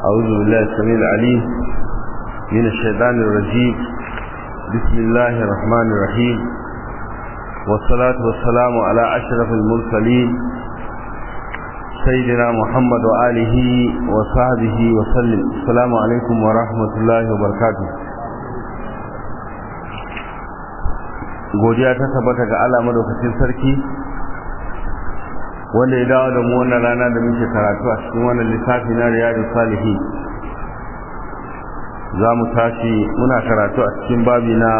أعوذ بالله السميع العليم من الشيطان الرجيم بسم الله الرحمن الرحيم والصلاة والسلام على أشرف المرسلين سيدنا محمد وآله وصحبه وسلم السلام عليكم ورحمة الله وبركاته godiya ta tabbata ga Allah madaukakin sarki wanda ya dawo da mu wannan rana da muke karatu a cikin wannan littafi na riyadu salihi za mu tashi muna karatu a cikin babi na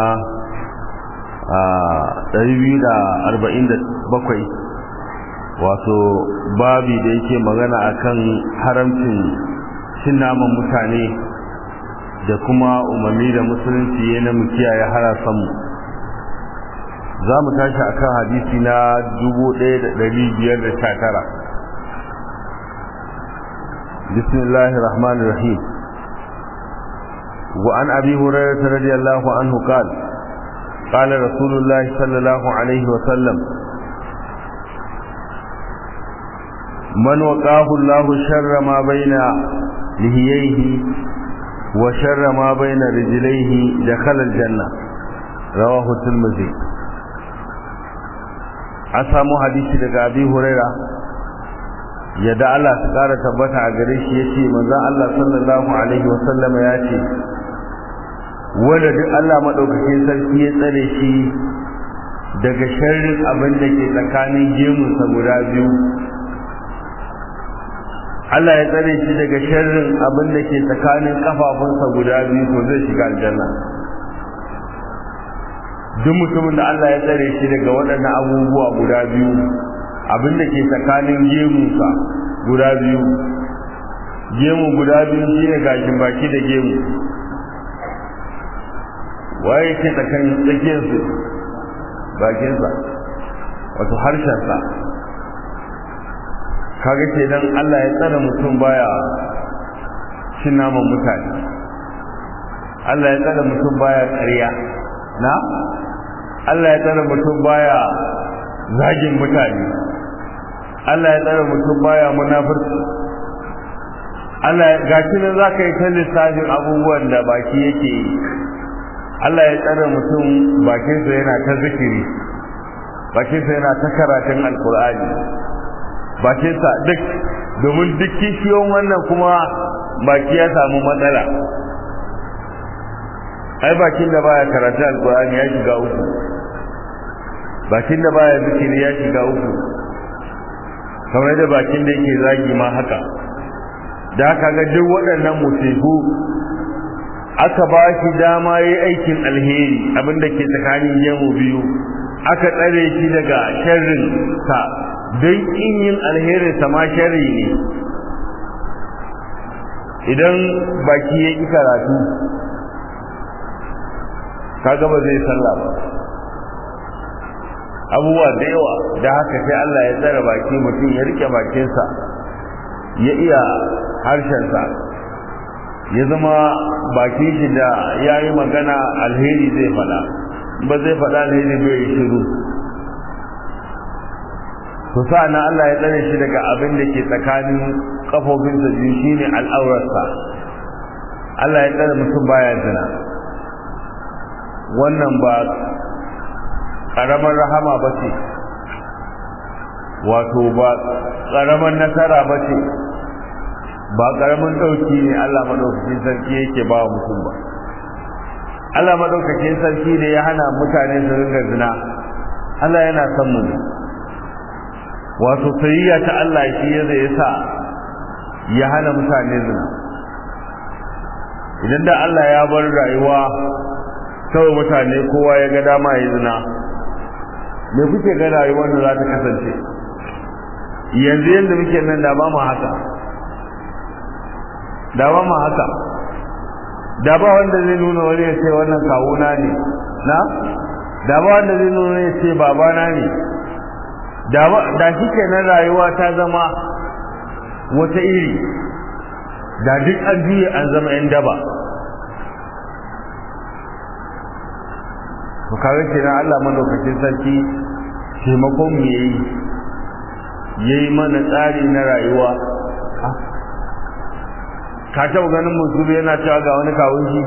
bakwai, wato babi da yake magana akan haramcin cin naman mutane da kuma umarni da musulunci ya na mu kiyaye harasanmu za mu tashi a kan hadisi na 1519 bismillahir rahmanir rahim wa an abi hurairah radiyallahu anhu qala qala rasulullah sallallahu alaihi wa sallam man waqahu allah sharra ma baina lihiyaihi wa sharra ma baina rijlaihi dakhala al-janna rawahu tirmidhi an samu hadisi daga abi huraira yadda Allah ta kara tabbata a gare shi yace manzon Allah sallallahu alaihi wasallama ya ce wanda duk Allah madaukakin sarki ya tsare shi daga sharrin abin da ke tsakanin gemunsa guda biyu Allah ya tsare shi daga sharrin abin da ke tsakanin kafafunsa guda biyu to zai shiga aljanna duk mutumin da Allah ya tsare shi daga waɗannan abubuwa guda biyu abin da ke tsakanin gemunsa guda biyu gemu guda biyu shi ne gashin baki da gemu waye ke tsakanin tsakiyarsu bakinsa wato harshensa kaga ke dan Allah ya tsare mutum baya cin naman mutane Allah ya tsare mutum baya ƙarya na Allah ya tsare mutum baya zagin mutane Allah ya tsare mutum baya munafurci Allah ya gashi nan zaka yi ta lissafin abubuwan da baki yake yi Allah ya tsare mutum bakinsa yana ta zikiri bakinsa yana ta karatun alkur'ani bakinsa duk domin duk kishiyon wannan kuma baki ya samu matsala ai bakin da baya karatu alqur'ani ya shiga uku bakin da baya zikiri ya shiga uku kamar da bakin da yake zagi ma haka da haka ga duk waɗannan musibu aka ba shi dama yi aikin alheri abinda ke tsakanin yamo biyu aka tsare shi daga sharrin sa don in yin alherin sa ma sharri ne idan baki ya ƙi karatu kaga ba zai sallah ba abubuwa da yawa da haka sai Allah ya tsara baki mutum ya rike bakinsa ya iya harshensa ya zama bakin shi da ya yi magana alheri zai faɗa ba zai faɗa alheri bai yi shiru to sa'ana Allah ya tsare shi daga abin da ke tsakanin kafofinsa biyu shine al'aurarsa Allah ya tsare mutum baya zina wannan ba ƙaramar rahama ba ce wato ba ƙaramar nasara ba ce ba ƙaramin ɗauki ne Allah maɗaukakin sarki yake ba wa mutum ba Allah maɗaukakin sarki ne ya hana mutane su ringa zina Allah yana son mu ne wato sayayya ta Allah shi ya zai sa ya hana mutane zina idan da Allah ya bar rayuwa kawai mutane kowa ya ga dama ya zina me kuke ga rayuwar da za ta kasance yanzu yadda muke nan da ba mu haka da ba mu haka da ba wanda zai nuna wani ya ce wannan kawuna ne na da ba wanda zai nuna ya ce babana ne da shi kenan rayuwa ta zama wata iri da duk an juye an zama 'yan daba to kawai kenan Allah madaukakin sarki taimakon mu yayi yayi mana tsari na rayuwa ka taɓa ganin musulmi yana cewa ga wani kawun shi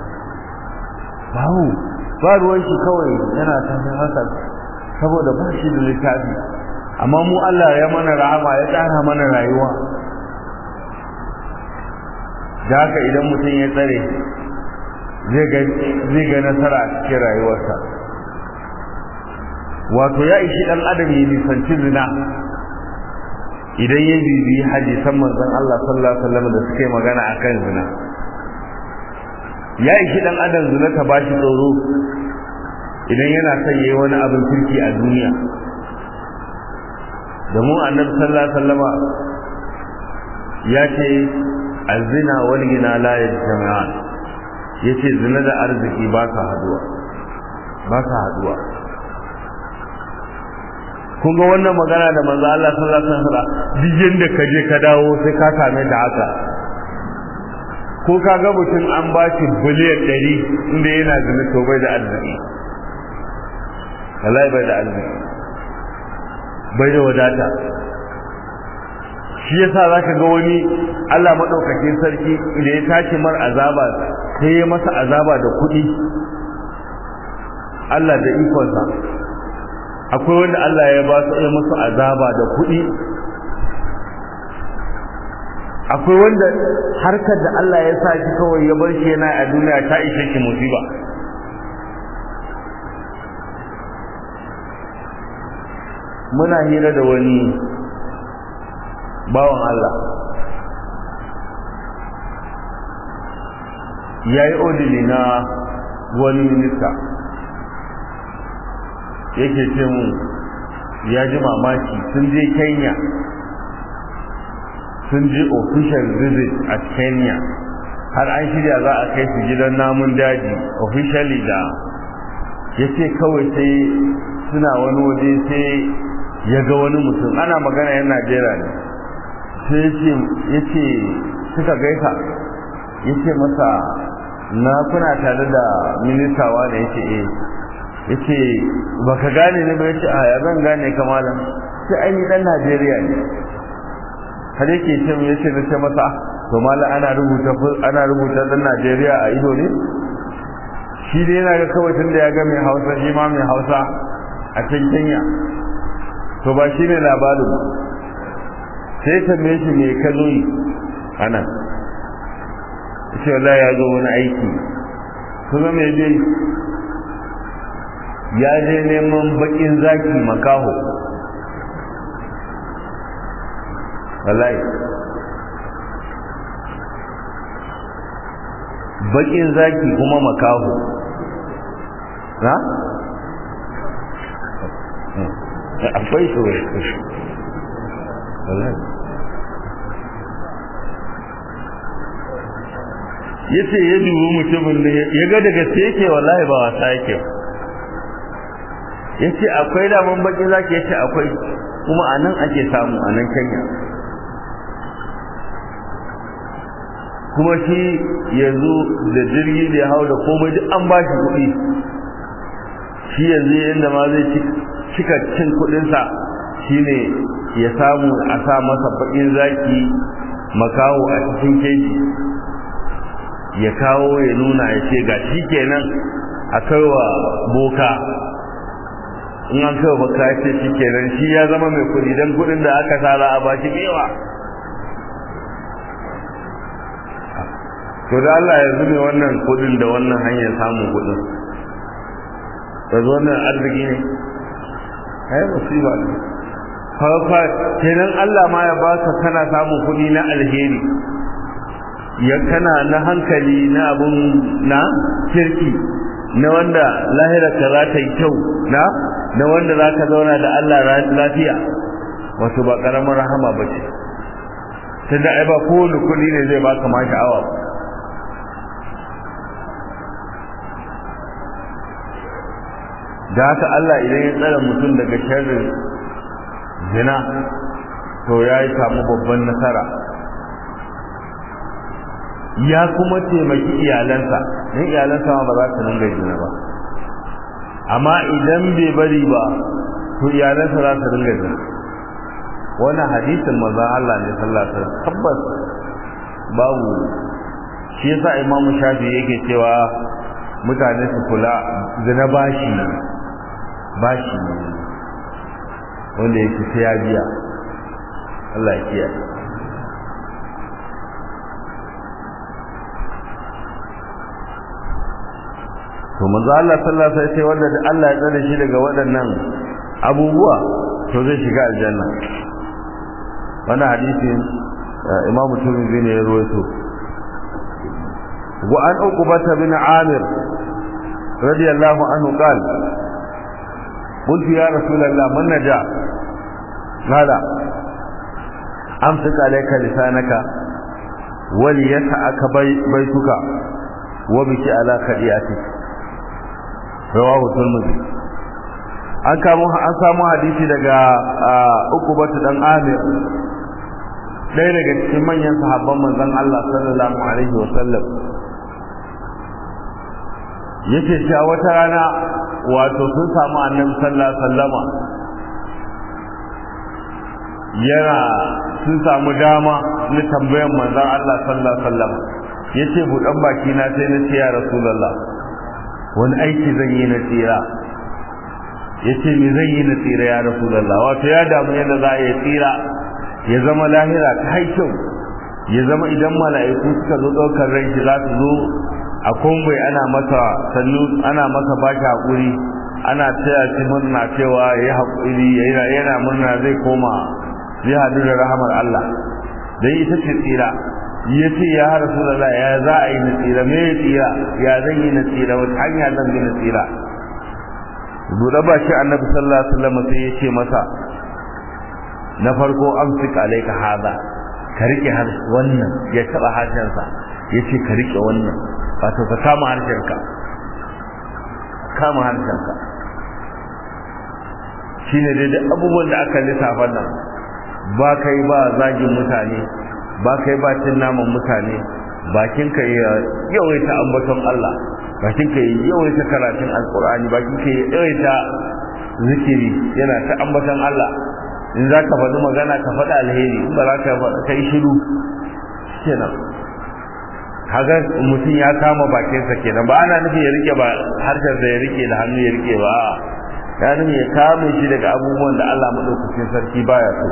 babu ba ruwan shi kawai yana tafi haka saboda ba shi da littafi amma mu Allah ya mana rahama ya tsara mana rayuwa da haka idan mutum ya tsare zai ga nasara a cikin rayuwarsa wato ya ishi dan adam ya nisanci zina idan ya bibiyi hadisan manzon Allah sallallahu alaihi wasallam da suke magana akan zina ya ishi dan adam zina ta bashi tsoro idan yana son yayi wani abin kirki a duniya da mu annabi sallallahu alaihi wasallama ya ce azina wal gina la yajma'an yace zina da arziki ba ka haduwa ba ka haduwa kun ga wannan magana da manzo Allah sallallahu alaihi wasallam duk yanda ka je ka dawo sai ka same da haka ko ka ga mutum an ba shi biliyan 100 inda yana zina to bai da arziki wallahi bai da arziki bai da wadata shi yasa zaka ga wani Allah madaukakin sarki da ya tashi mar azaba sai ya masa azaba da kuɗi Allah da ikonsa akwai wanda Allah ya ba su ya musu azaba da kuɗi akwai wanda harkar da Allah ya sa shi kawai ya bar shi yana a duniya ta ishe shi musiba muna hira da wani bawan Allah ya yi odili na wani minista yake ce mu ya ji mamaki sun je kenya sun je official visit a kenya har an shirya za a kai su gidan namun daji officially da ya ce kawai sai suna wani waje sai ya ga wani mutum ana magana yan najeriya ne sai ya ce suka gaisa ya ce masa na kuna tare da ministawa da ya ce eh ya ce ba ka gane ne ba ya ce a ya zan gane kamalan sai aini dan najeriya ne har yake ce ya ce na ce masa to malam ana rubuta ana rubuta dan najeriya a ido ne shi dai yana ga kawai tun da ya ga mai hausa shi ma mai hausa a can kenya to ba shi ne labarin sai tambaye shi me ka zo yi ana ce wallahi ya zo wani aiki kuma me dai ya je neman bakin zaki makaho wallahi bakin zaki kuma makaho na? akwai shi wallahi ya ce ya dubi mutumin da ya ga daga sai yake wallahi ba wasa yake ya ce akwai daman bakin zaki ya ce akwai kuma a nan ake samu a nan kenya kuma shi yanzu da jirgi da ya hau da komai duk an ba shi kuɗi shi yanzu yadda ma zai cika cin kuɗinsa shine ya samu a sa masa baƙin zaki makaho a cikin keji ya kawo ya nuna ya ce ga shi kenan a kaiwa boka in an kaiwa boka ya ce shi kenan shi ya zama mai kuɗi don kuɗin da aka tara a bashi mewa to da Allah ya zube wannan kuɗin da wannan hanyar samun kuɗin da wannan arziki ne ai musiba ne fa kenan Allah ma ya baka kana samun kuɗi na alheri ya kana na hankali na abun na kirki na wanda lahirarka za ta yi kyau na na wanda za ka zauna da Allah lafiya wato ba ƙaramin rahama ba ce ta da ai ba kowane kuɗi ne zai baka ma sha'awa da haka Allah idan ya tsara mutum daga sharrin zina to ya yi samu babban nasara ya kuma taimaki iyalansa don iyalansa ma ba za su dinga zina ba amma idan bai bari ba to iyalansa za su dinga zina wannan hadisin manzon Allah ne sallallahu alaihi wasallam tabbas babu shi yasa imamu shafi yake cewa mutane su kula zina bashi bashi wanda yake sai ya biya Allah ya kiyaye to manzo Allah sallallahu alaihi wasallam wanda Allah ya tsare shi daga waɗannan abubuwa to zai shiga aljanna wannan hadisi Imam Tirmidhi ne ya rawaito wa an uqbata bin Amir radiyallahu anhu qala قلت يا رسول الله من نجا قال امسك عليك لسانك وليسعك بيتك وبكي على خديئتك rawahu tirmidhi an kamo an samu hadisi daga ukubatu dan amir ɗaya daga cikin manyan sahabban manzon Allah sallallahu alaihi wa sallam yake cewa wata rana wato sun samu annabi sallallahu alaihi wasallama yana sun samu dama na tambayan manzon Allah sallallahu alaihi wasallam yace budan baki na sai na ce ya rasulullah wani aiki zan yi na tsira ya ce me zan yi na tsira ya rasu lalla wato ya damu yadda za a yi tsira ya zama lahira ta haikyau ya zama idan mala'iku suka zo ɗaukar rai shi za su zo a kumbai ana masa sannu ana masa baki haƙuri ana taya shi murna cewa ya yi haƙuri yana murna zai koma zai haɗu da rahamar Allah dan ita ce tsira ya ce ya rasu da ya za a yi na tsira me ya tsira ya zan yi na tsira wata hanya zan bi na tsira buɗe ba shi annabi sallallahu alaihi wasallam sai ya ce masa na farko amsik alaika hada ka rike har wannan ya taba harshensa ya ce ka rike wannan wato ka kama harshenka kama harshenka shine dai duk abubuwan da aka lissafa nan ba kai ba zagin mutane ba kai ba cin naman mutane bakin ka yawaita ambaton Allah bakin ka yawaita karatun alkur'ani bakin ka yawaita zikiri yana ta ambaton Allah in za ka faɗi magana ka faɗi alheri in ba za ka faɗi kai shiru kenan kaga mutum ya kama bakinsa kenan ba ana nufin ya rike ba harshensa ya rike da hannu ya rike ba ya nufin ya kame shi daga abubuwan da Allah maɗaukakin sarki baya so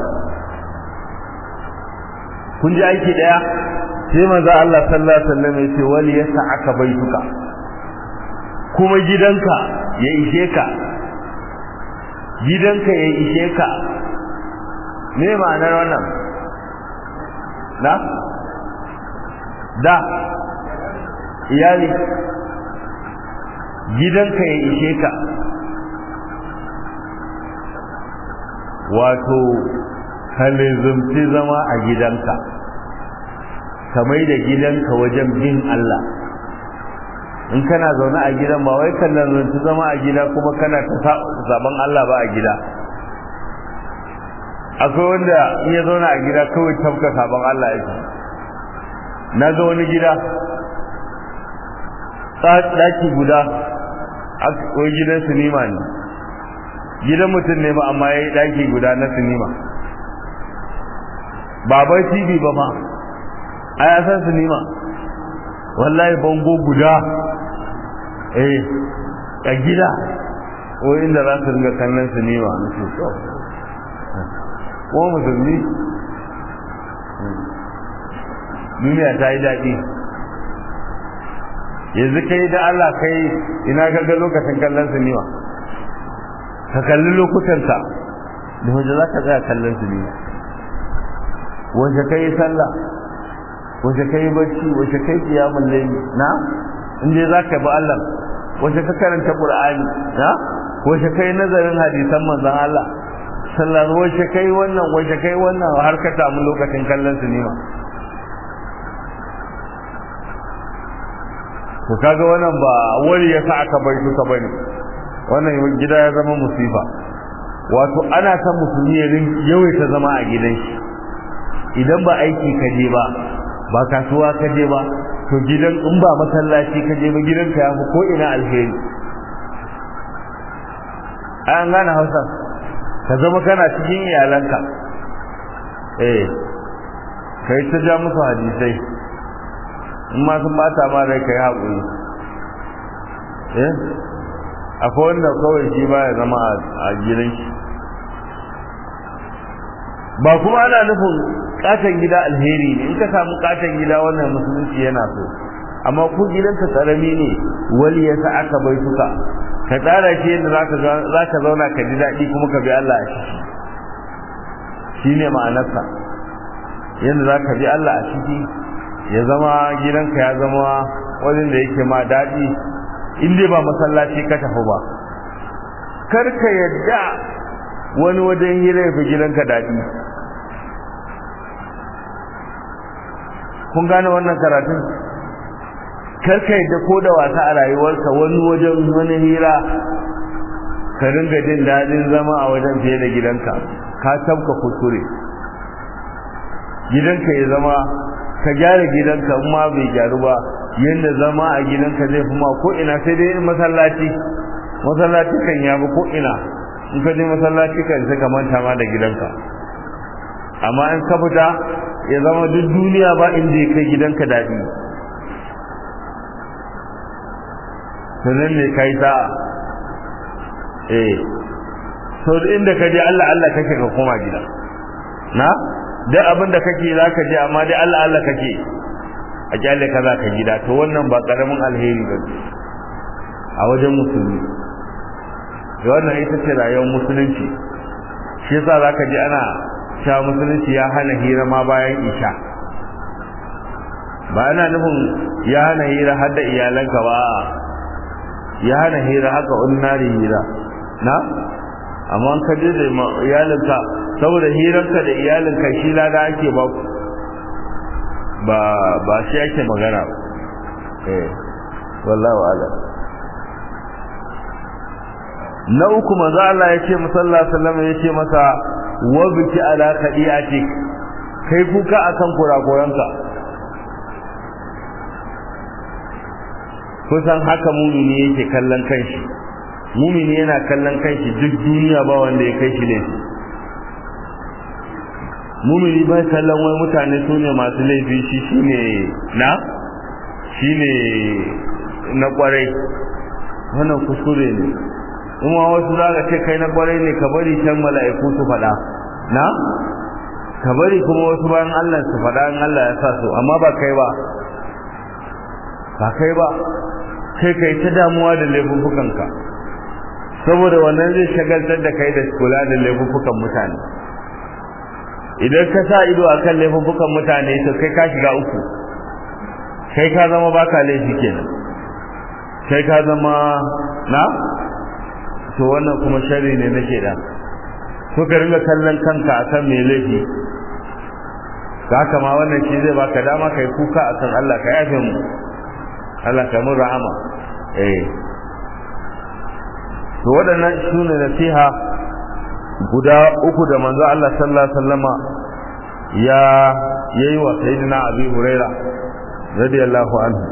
kun ji aiki daya sai manzo Allah sallallahu alaihi wasallam ya ce wali yas'aka baituka kuma gidanka ya ishe ka gidanka ya ishe ka me ma'anar wannan na da iyali gidanka ya ishe ka wato halizumci zama a gidanka ka mai da gidanka wajen bin Allah in kana zaune a gidan ba wai kallon zanci zama a gida kuma kana ta zaben Allah ba a gida akwai wanda in ya zauna a gida kawai tabka sabon Allah yake na ga wani gida ɗaki guda wai gidan sinima ne gidan mutum ne ba amma ya yi ɗaki guda na sinima ba bai tv ba ma a ya san sinima wallahi bango guda eh a gida ko inda za su ringa kallon sinima na ce so kuma musulmi duniya ta yi daɗi yanzu kai da Allah kai ina ga lokacin kallon sinima ka kalli lokutanta da wajen za ka tsaya kallon sinima wace kai sallah wace kai bacci wace kai kiyamun laili na inda za ka bi Allah wace ka karanta Qur'ani na wace kai nazarin hadisan manzon Allah sallallahu wace kai wannan wace kai wannan har ka samu lokacin kallon sinima to kaga wannan ba wani ya sa aka bai suka bane wannan gida ya zama musifa wato ana san musulmi ya yawaita zama a gidan shi idan ba aiki ka je ba ba kasuwa ka je ba to gidan in ba masallaci ka je ba gidanka ya fi ko ina alheri an gane hausa ka zama kana cikin iyalanka eh kai ta ja musu hadisai in ma sun bata ma rai kai haƙuri eh akwai wanda kawai shi ba ya zama a gidan shi ba kuma ana nufin katon gida alheri ne in ka samu katon gida wannan musulunci yana so amma ku gidanka karami ne wali ya sa aka bai suka ka tsara shi yadda za ka zauna ka ji daɗi kuma ka bi Allah a ciki shi ne ma'anarsa yadda za ka bi Allah a ciki ya zama gidanka ya zama wajen da yake ma daɗi in dai ba masallaci ka tafi ba kar ka yadda wani wajen hira ya fi gidanka daɗi kun gane wannan karatun karka yadda ko da wasa a rayuwarka wani wajen wani hira ka ringa jin daɗin zama a wajen fiye da gidanka ka tabka kuskure gidanka ya zama ka gyara gidanka in ma bai gyaru ba yadda zama a gidanka zai fi ma ko ina sai dai masallaci masallaci kan ya bi ko ina in ka je masallaci kan sai ka manta ma da gidanka amma in ka fita ya zama duk duniya ba inda ya kai gidanka daɗi sannan ne kai sa'a eh sau da inda ka je Allah Allah kake ka koma gida na duk abin da kake za ka je amma dai Allah Allah kake a kyale ka za ka gida to wannan ba karamin alheri ba a wajen musulmi da wannan ita ce rayuwar musulunci shi yasa za ka ji ana sha musulunci ya hana hira ma bayan isha ba ana nufin ya hana hira har da iyalanka ba ya hana hira haka ordinary hira na amma ka je da iyalinka saboda hirarka da iyalinka shi lada ake ba ba ba shi ake magana ba eh wallahi ala na uku manzo Allah ya ce musalla sallama ya ce masa wa biki ala qadiati kai kuka akan kurakuranka kusan haka mumini yake kallon kanshi mumini yana kallon kanshi duk duniya ba wanda ya kai shi ne mumini ba kallon wai mutane su ne masu laifi shi shine na shine na kwarai wannan kuskure ne kuma wasu za ka ce kai na kwarai ne ka bari can mala'iku su faɗa na ka bari kuma wasu bayan Allah su faɗa in Allah ya sa su amma ba kai ba ba kai ba kai kai ta damuwa da laifuffukanka saboda wannan zai shagaltar da kai da kula da laifuffukan mutane idan ka sa ido akan laifuffukan mutane to kai ka shiga uku kai ka zama baka laifi kenan kai ka zama na to wannan kuma sharri ne nake da so ka ringa kallon kanka akan mai laifi haka ma wannan shi zai baka dama kai kuka akan Allah ka yafe mu Allah ka mun rahama eh to waɗannan su ne nasiha guda uku da manzo Allah sallallahu alaihi wasallama ya yayi wa sayyidina Abi Huraira radiyallahu anhu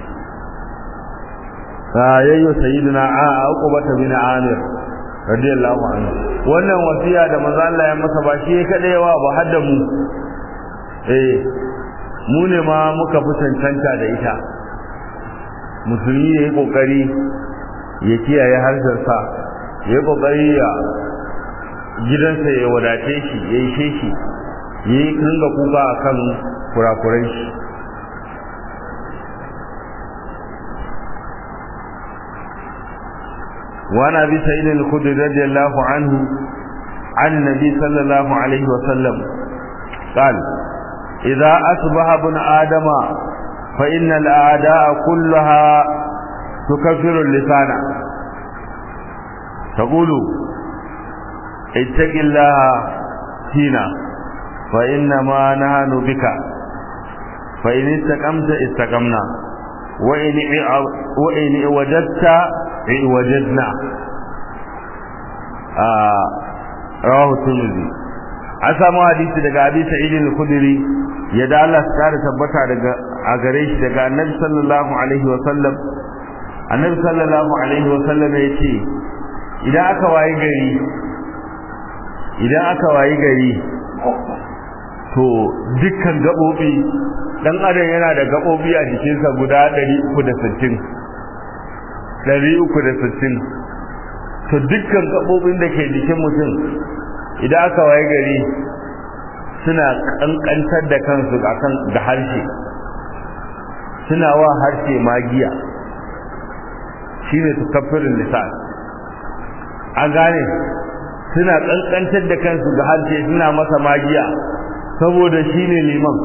ta yayi wa sayyidina Uqbah bin Amir radiyallahu anhu wannan wasiya da manzo Allah ya masa ba shi kadai wa ba hadda mu eh mu ne ma muka fi cancanta da ita musulmi ya yi kokari ya kiyaye harshensa ya yi kokari ya gidansa ya wadace shi ya yi shi ya yi ringa kuka a kan kurakurai shi وعن ابي سعيد الخدري رضي الله عنه عن النبي صلى الله عليه وسلم قال اذا اصبح ابن ادم فإن الأعداء كلها تكفر اللسان تقول اتق الله فينا فإنما نهان بك فإن استقمت استقمنا وإن وإن وجدت وجدنا آه رواه الترمذي an samu hadisi daga abi sa'id al-khudri yadda Allah ya kare tabbata daga a gare shi daga annabi sallallahu alaihi wa sallam annabi sallallahu alaihi wa sallam yace idan aka wayi gari idan aka wayi gari to dukkan gaɓoɓi ɗan adam yana da gaɓoɓi a jikinsa guda 360 360 to dukkan gaɓoɓin da ke jikin mutum idan aka waye gari suna ƙanƙantar da kansu akan da harshe suna wa harshe magiya shine tukaffirin lisan an gane suna ƙanƙantar da kansu da harshe suna masa magiya saboda shine liman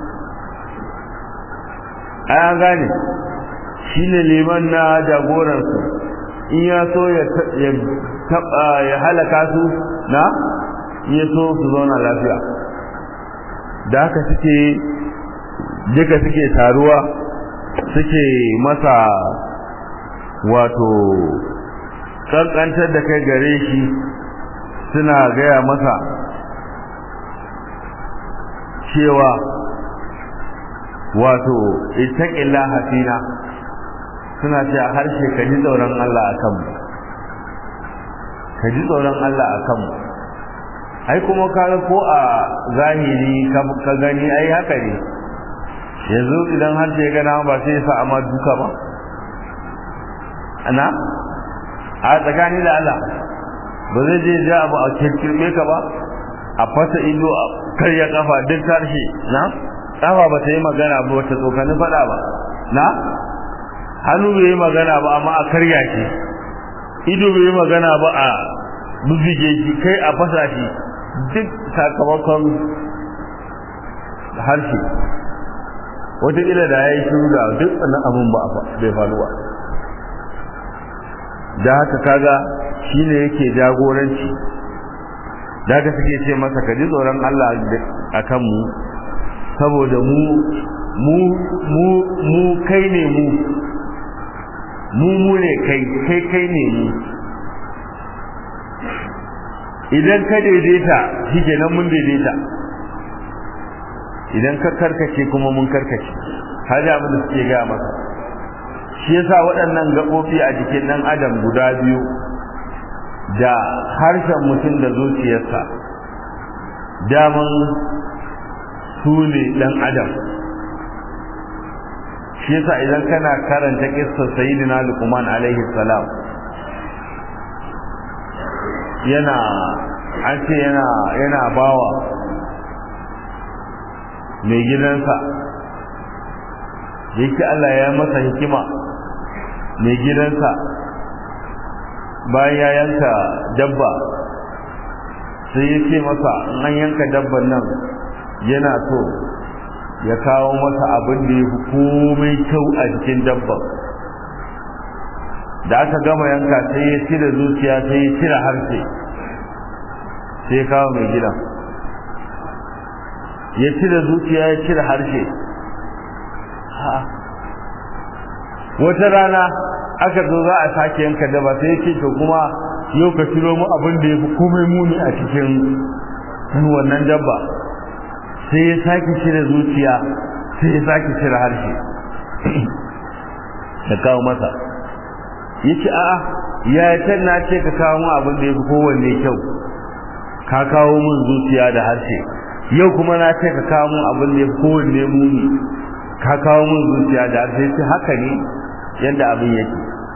ai an gane shine liman na jagoransu in ya so ya ya halaka su na in ya so su zauna lafiya da haka suke duka suke taruwa suke masa wato kankantar da kai gare shi suna gaya masa cewa wato ittaqillaha fina suna ce a harshe ka ji tsoron Allah a kanmu ka ji tsoron Allah a kanmu ai kuma kaga ko a zahiri ka gani ai haka ne yanzu idan harshe ya gana ba sai ya sa amma duka ba ana a tsakani da Allah ba zai je ja abu a kirkirme ka ba a fasa ido a karya kafa duk harshe na kafa ba ta yi magana ba wata tsokani faɗa ba na hannu bai yi magana ba amma a karya shi ido bai yi magana ba a bubige shi kai a fasa shi duk sakamakon harshe wataƙila da ya yi shiru da duk wannan abin ba bai faruwa da haka kaga shi ne yake jagoranci da haka suke ce masa ka ji tsoron Allah a kanmu saboda mu mu mu mu kai ne mu mu mu ne kai kai kai ne mu idan ka daidaita shi kenan mun daidaita idan ka karkace kuma mun karkace haja abin da suke gaya masa shi yasa waɗannan gaɓoɓi a jikin ɗan adam guda biyu da harshen mutum da zuciyarsa daman su ne ɗan adam shi yasa idan kana karanta kissar sayyidina luqman alaihi salam yana an ce yana yana bawa mai gidansa yake Allah ya masa hikima mai gidansa bayan ya yanka dabba sai ya ce masa an yanka dabban nan yana so ya kawo masa abin da ya fi komai kyau a jikin dabban da aka gama yanka sai ya cire zuciya sai ya cire harshe sai ya kawo mai gidan ya cire zuciya ya cire harshe wata rana aka zo za a sake yanka daba sai ya ce to kuma yau ka ciro mu abin da ya fi komai muni a cikin wannan dabba sai ya sake cire zuciya sai ya sake cire harshe da kawo masa ya ce a'a ya can na ce ka kawo mu abin da ya fi kowanne kyau ka kawo min zuciya da harshe yau kuma na ce ka kawo min abin da ya fi kowanne muni ka kawo min zuciya da harshe ce haka ne yadda abin yake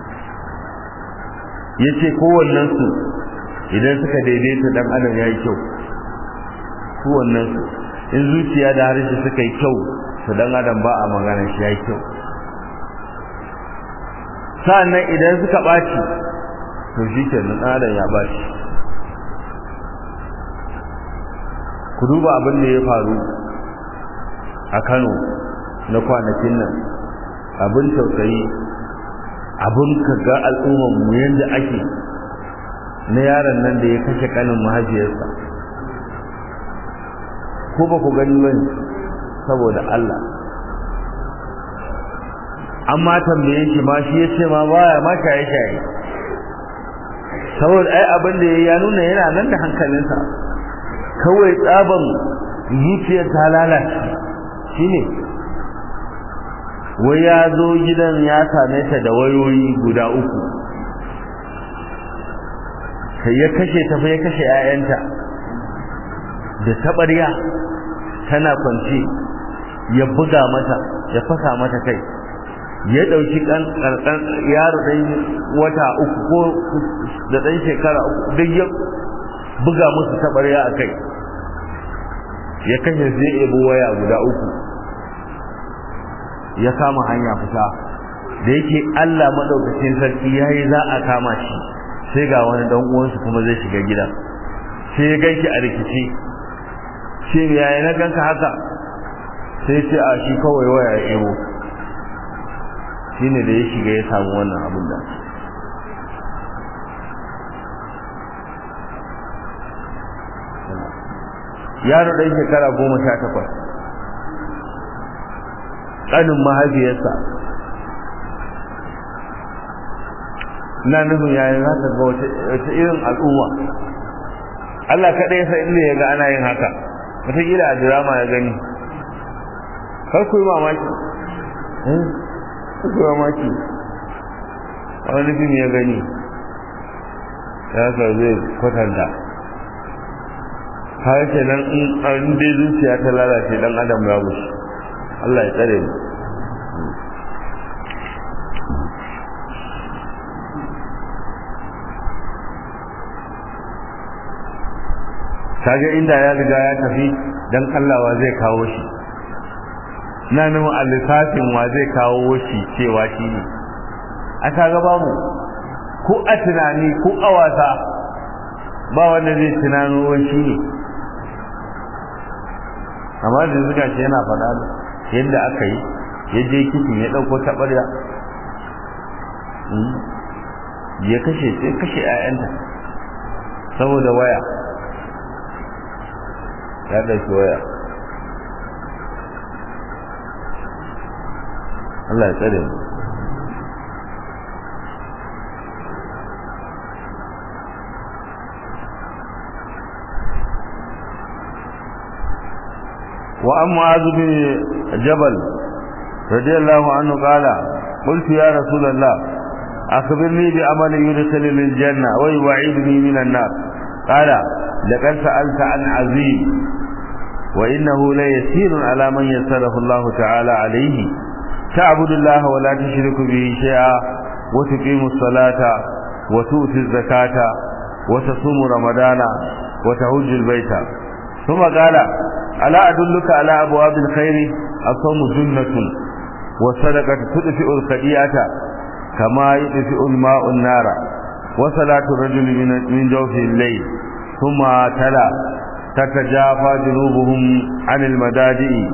ya ce kowannensu idan suka daidaita dan adam ya yi kyau kowannensu in zuciya da harshe suka yi kyau to dan adam ba a magana shi ya yi kyau sa'annan idan suka ɓaci to shi ke nan adam ya ɓaci ku duba abin da ya faru a kano na kwanakin nan abin tausayi abin kaga al'ummar mu yadda ake na yaron nan da ya kashe kanin mahaifiyarsa ko ba ku gani bane saboda Allah amma tambaye shi ma shi yace ma baya ma shaye shaye saboda ai abin da ya nuna yana nan da hankalinsa kawai tsaban zuciyar ta lalace shine wai ya zo gidan ya same ta da wayoyi guda uku sai ya kashe ta fa ya kashe 'ya'yanta da taɓarya tana kwance ya buga mata ya fasa mata kai ya dauki kan karkan yaro dan wata uku ko da dan shekara uku duk ya buga musu tabarya a kai ya kashe zai ebo waya guda uku ya kama hanya fita da yake Allah madaukakin sarki yayi za a kama shi sai ga wani dan uwansu kuma zai shiga gidan sai ya ganki a rikici shi ne yayi na ganka haka sai ce a shi kawai waya ya ebo shine da ya shiga ya samu wannan abin da yaro ɗan shekara goma sha takwas ƙanin mahaifiyarsa na nufin yayin haka ga wata irin al'umma Allah kaɗai ya san inda ya ga ana yin haka wataƙila a dirama ya gani kar ku yi mamaki kar ku yi mamaki a wani fim ya gani ya sa zai kwatanta har ke nan in dai zuciya ta lalace dan adam ya mushi Allah ya tsare mu kaga inda ya riga ya tafi dan Allah wa zai kawo shi na nuna alisafin wa zai kawo shi cewa shi ne a kaga babu ko a tunani ko a wasa ba wanda zai tunano shi ne amma da zuga shi yana faɗa yadda aka yi yadda ya kifin ya ɗauko taɓarya ya kashe sai kashe 'ya'yanta saboda waya ya ɗauki waya Allah ya tsare mu وعن معاذ بن جبل رضي الله عنه قال قلت يا رسول الله أخبرني بعمل يدخلني الجنة ويوعدني من النار قال لقد سألت عن عظيم وإنه ليسير على من يسره الله تعالى عليه تعبد الله ولا تشرك به شيئا وتقيم الصلاة وتؤتي الزكاة وتصوم رمضان وتهج البيت ثم قال ألا أدلك على أبواب الخير الصوم جنة والصدقة تدفئ الخطيئة كما يدفئ الماء النار وصلاة الرجل من جوف الليل ثم تلا تتجافى جنوبهم عن المدادئ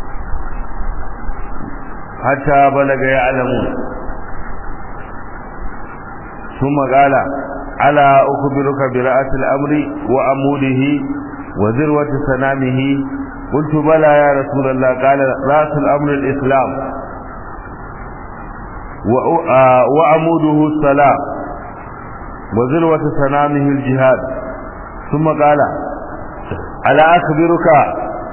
حتى بلغ يعلمون ثم قال ألا أخبرك برأس الأمر وعموده وذروة سنامه قلت بلى يا رسول الله قال رأس الأمر الإسلام وعموده الصلاة وذروة سنامه الجهاد ثم قال ألا أخبرك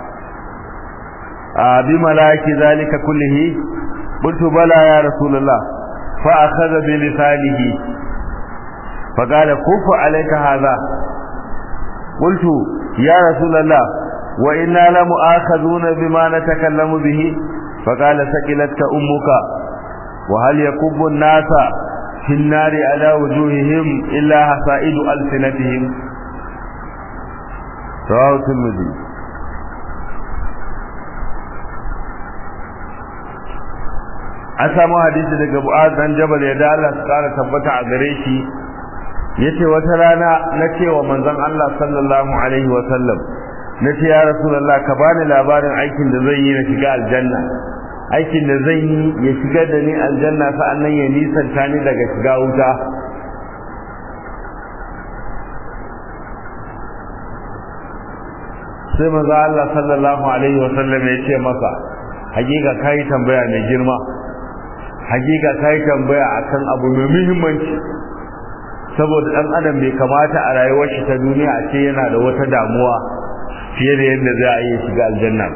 بملائك ذلك كله قلت بلى يا رسول الله فأخذ بلسانه فقال كف عليك هذا قلت يا رسول الله وإنا لمؤاخذون بما نتكلم به فقال سكلتك أمك وهل يكب الناس في النار على وجوههم إلا حصائد ألسنتهم رواه الترمذي an samu hadisi daga Mu'az dan Jabal ya da Allah tsara tabbata a gare shi yace wata rana na cewa manzon Allah sallallahu alaihi wa sallam nace ya rasulullah ka bani labarin aikin da zan yi na shiga aljanna aikin da zan yi ya shiga da ni aljanna sa'annan ya nisanta ni daga shiga wuta sai manzo Allah sallallahu alaihi wa sallam ya ce masa hakika kai tambaya mai girma hakika kai tambaya akan abu mai muhimmanci saboda dan adam bai kamata a rayuwar shi ta duniya a ce yana da wata damuwa fiye da yadda za a iya shiga aljanna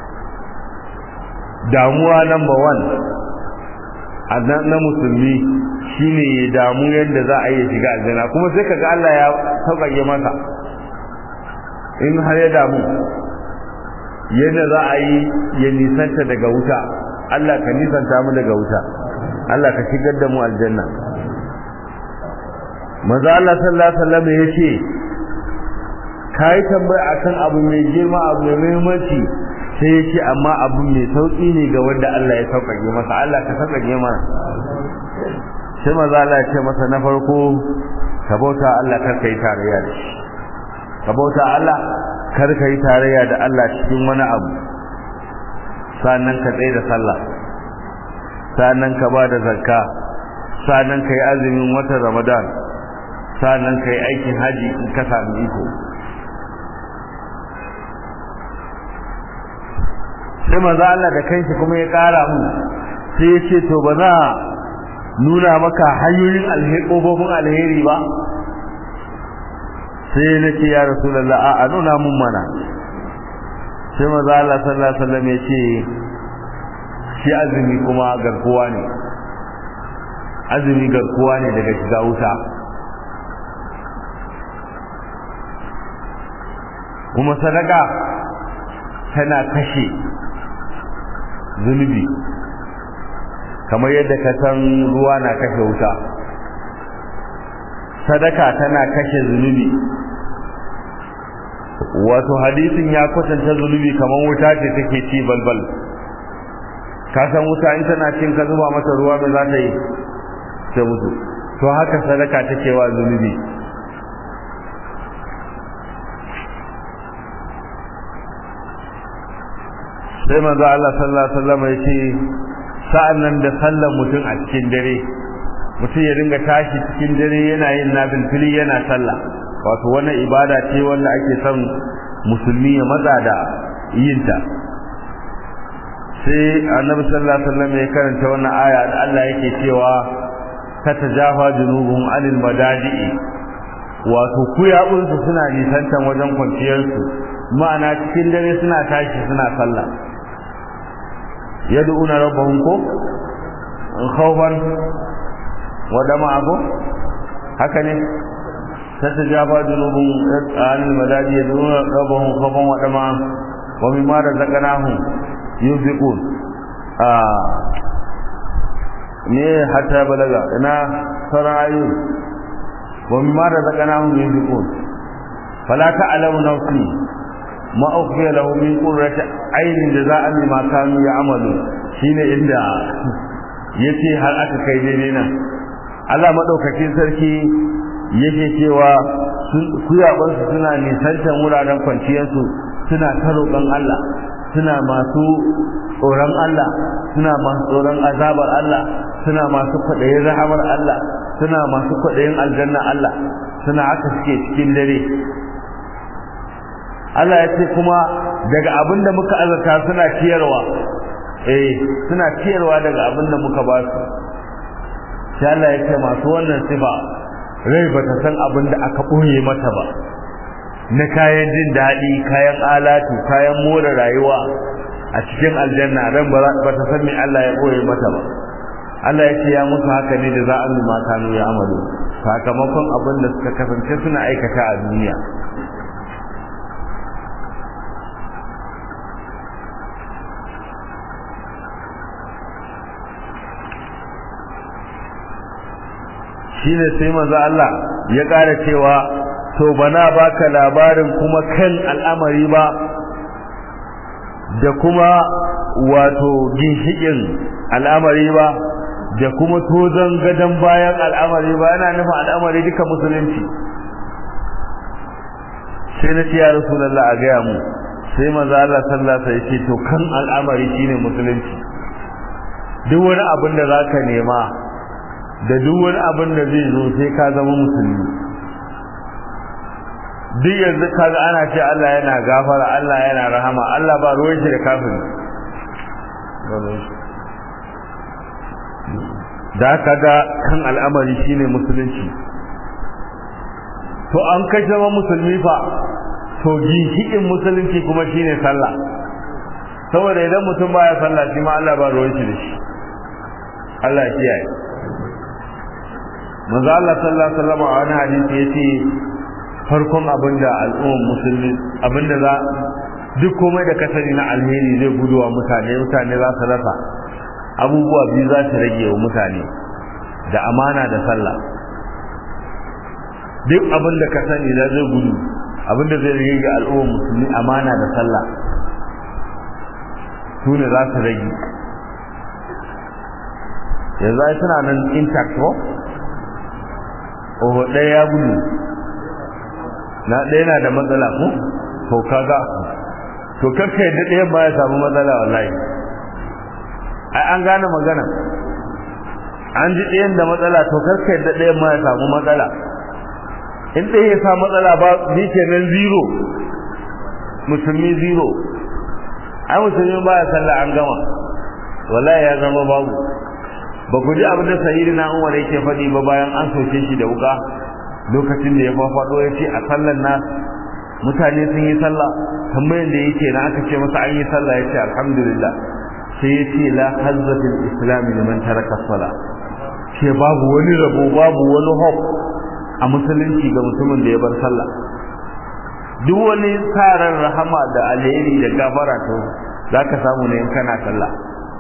damuwa number one a na musulmi shine ya damu yadda za a iya shiga aljanna kuma sai kaga Allah ya sauƙaƙe masa in har ya damu yadda za a yi ya nisanta daga wuta Allah ka nisanta mu daga wuta Allah ka shigar da mu aljanna manzo Allah sallallahu alaihi wasallam yace kai tambaya akan abu mai girma abu mai muhimmanci sai yace amma abu mai sauki ne ga wanda Allah ya sauƙaƙe masa Allah ka sauƙaƙe mana sai manzo Allah ya ce masa na farko ka bauta Allah kar kai tarayya da shi ka bauta Allah kar kai tarayya da Allah cikin wani abu sannan ka tsaye da sallah sannan ka ba da zakka sannan ka yi azumin watan Ramadan sannan ka yi aikin haji in ka sami iko sai manzo Allah da kanshi kuma ya kara mu sai ya ce to ba za nuna maka hanyoyin alheri alheri ba sai na ce ya rasulullah a nuna mun mana sai manzo Allah sallallahu alaihi wasallam ya ce shi azumi kuma garkuwa ne azumi garkuwa ne daga shiga wuta kuma sadaka tana kashe zunubi kamar yadda ka san ruwa na kashe wuta sadaka tana kashe zunubi wato hadisin ya kwatanta zunubi kamar wuta ce take ci balbal ka san wuta in tana cin ka zuba mata ruwa me za ta yi ta mutu to haka sadaka take wa zunubi sai manzo Allah sallallahu alaihi wasallam ya ce sa'annan da sallar mutum a cikin dare mutum ya dinga tashi cikin dare yana yin nafilfili yana sallah wato wannan ibada ce wanda ake son musulmi ya matsa da yinta sai annabi sallallahu alaihi wasallam ya karanta wannan aya da Allah yake cewa tatajafa junubuhum anil madaji'i wato kuyabunsu suna nisantan wajen kwanciyarsu ma'ana cikin dare suna tashi suna sallah yad'una rabbahum ko khawfan wa dama'a ko haka ne tatajafa junubuhum anil madaji'i yad'una rabbahum khawfan wa dama'a wa mimma razaqnahum yunfiqun ah ne hatta balaga ina sauran ayu wa mimma razaqnahum yunfiqun fala ta'lamu nafsi ma ukhfiya lahu min qurrati aynin jaza'an bima kanu ya'malu shine inda yace har aka kai daidai nan Allah madaukakin sarki yake cewa kuyabansu suna nisantan wuraren kwanciyarsu suna ta roƙon Allah suna masu tsoron Allah suna masu tsoron azabar Allah suna masu kwaɗayin rahamar Allah suna masu kwaɗayin aljanna Allah suna haka suke cikin dare Allah ya ce kuma daga abin da muka azarta suna ciyarwa eh suna ciyarwa daga abin da muka ba su sai Allah ya ce masu wannan sifa rai ba ta san abin da aka ɓoye mata ba na kayan jin daɗi kayan alatu kayan more rayuwa a cikin aljanna ran ba ta san me Allah ya ɓoye mata ba Allah ya ce ya musu haka ne da za a ma kanu ya amalu sakamakon abin da suka kasance suna aikata a duniya shine sai manzo Allah ya ƙara cewa to bana baka labarin kuma kan al'amari ba da kuma wato ginshikin al'amari ba da kuma tozon gadon bayan al'amari ba yana nufin al'amari duka musulunci sai na ce ya rasulullah a gaya mu sai manzo Allah sallallahu alaihi wasallam to kan al'amari shine musulunci duk wani abin da zaka nema da duk wani abin da zai zo sai ka zama musulmi duk yanzu kaga ana ce Allah yana gafara Allah yana rahama Allah ba ruwan shi da kafiri da kaga kan al'amari shine musulunci to an kai zama musulmi fa to ginshiƙin musulunci kuma shine sallah saboda idan mutum baya sallah shi ma Allah ba ruwan shi da shi Allah ya kiyaye manzo Allah sallallahu alaihi wasallam a wani hadisi yace farkon abinda al'ummar musulmi abinda za duk komai da kasari na alheri zai guduwa mutane mutane za su rasa abubuwa biyu za su rage wa mutane da amana da sallah duk abin da ka sani da zai gudu abin da zai rage ga al'ummar musulmi amana da sallah su ne za su rage yanzu ai suna nan intact ko oho ɗaya ya gudu na ɗaya na da matsala ko to kaga to kakka yadda ɗayan ba ya samu matsala wallahi ai an gane magana an ji ɗayan da matsala to kakka yadda ɗayan ma ya samu matsala in ɗaya ya sa matsala ba ni kenan zero musulmi zero ai musulmi ba ya sallah an gama wallahi ya zama babu ba ku ji abin da sayyidina Umar yake faɗi ba bayan an soke shi da wuka lokacin da ya fafaɗo ya ce a sallan nas mutane sun yi sallah tambayan da yake na aka ce masa an yi sallah ya ce alhamdulillah sai ya ce la hazzatul islam liman taraka sala ce babu wani rabo babu wani hope a musulunci ga mutumin da ya bar sallah duk wani tsarin rahama da alheri da gafara to zaka samu ne in kana sallah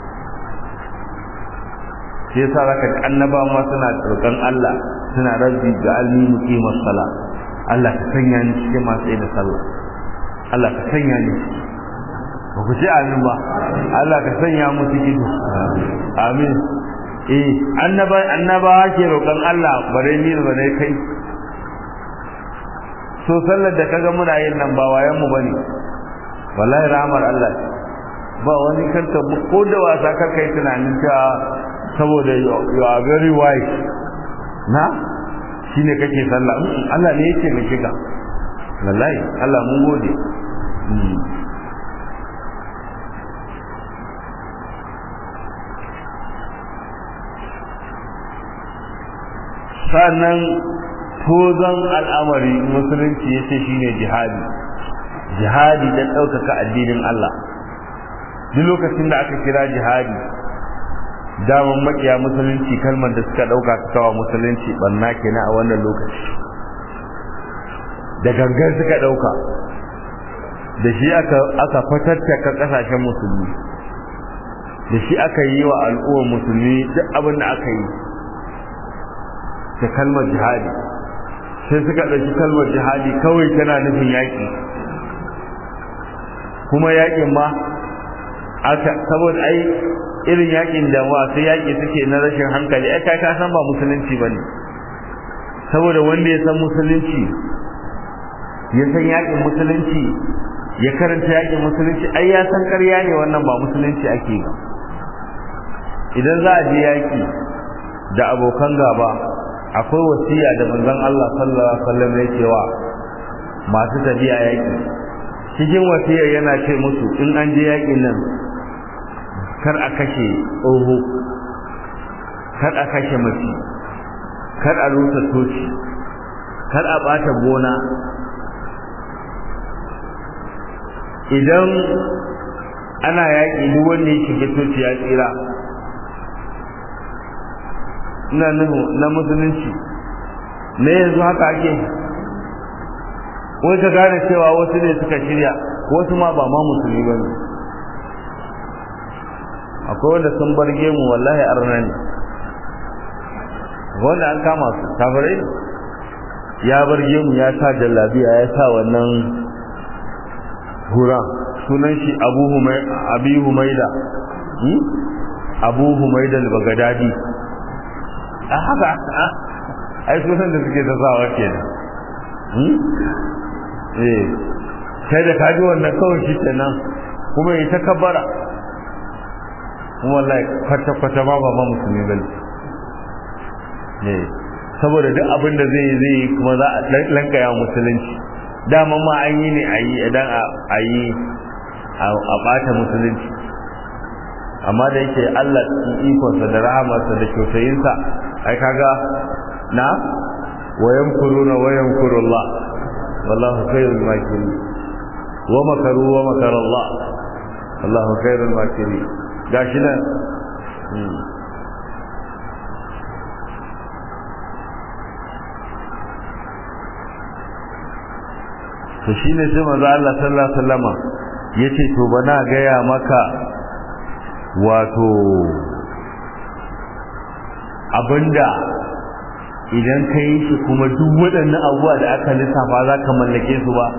sai yasa zaka ga annaba ma suna roƙon Allah suna rabbi ga alni muqimas sala Allah ka sanya ni cikin masu da sallah Allah ka sanya ni ba ku ce amin ba Allah ka sanya mu cikin amin eh annaba annaba ke roƙon Allah bare ni bare kai so sallar da kaga muna yin nan ba wayan mu bane wallahi rahmar Allah ba wani kanta ko da wasa kar kai tunanin cewa saboda you are very wise na shine kake sallah Allah ne yake mai shiga wallahi Allah mun gode sannan tozon al'amari musulunci yace shine jihadi jihadi dan ɗaukaka addinin Allah duk lokacin da aka kira jihadi daman makiya musulunci kalmar da suka dauka su kawa musulunci banna kenan a wannan lokaci da gangan suka dauka da shi aka aka fatattaka kasashen musulmi da shi aka yi wa al'ummar musulmi duk abin da aka yi da kalmar jihadi sai suka ɗauki kalmar jihadi kawai tana nufin yaƙi kuma yaƙin ma aka saboda ai irin yakin da masu yaki suke na rashin hankali ai kai ka san ba musulunci bane saboda wanda ya san musulunci ya san yakin musulunci ya karanta yakin musulunci ai ya san ƙarya ne wannan ba musulunci ake ba idan za a je yaki da abokan gaba akwai wasiya da manzon Allah sallallahu alaihi wasallam ya cewa masu tafiya yaki cikin wasiyar yana ce musu in an je yakin nan kar a kashe tsoho kar a kashe mace kar a rusa toci kar a bata gona idan ana yaƙi duk wanda ya shiga toci ya tsira ina nuhu na musulunci ne yanzu haka ake wai ka gane cewa wasu ne suka shirya wasu ma ba ma musulmi ba ne akwai wanda sun barge mu wallahi arna ne wanda an kama su kafirai ya barge mu ya sa jallabiya ya sa wannan hura sunan shi abu abi humaida abu humaida al-bagadadi a haka ai sunan da suke ta sawa kenan eh kai da kaji wannan kawai shi kenan kuma yi ta kabbara kuma wallahi kwata kwata ma ba musulmi bane ne saboda duk abin da zai zai kuma za a lankaya musulunci dama ma an yi ne a yi idan a yi a bata musulunci amma da yake Allah cikin ikonsa da rahamarsa da kyautayinsa ai kaga na wayan kuruna wayan kurullah wallahu khairul makirin wa makaru wa makar Allah wallahu khairul makirin gashi nan to shine sai manzo Allah sallallahu alaihi wasallama ya ce to ba na gaya maka wato abinda idan ka yi shi kuma duk waɗannan abubuwa da aka lissafa za ka mallake su ba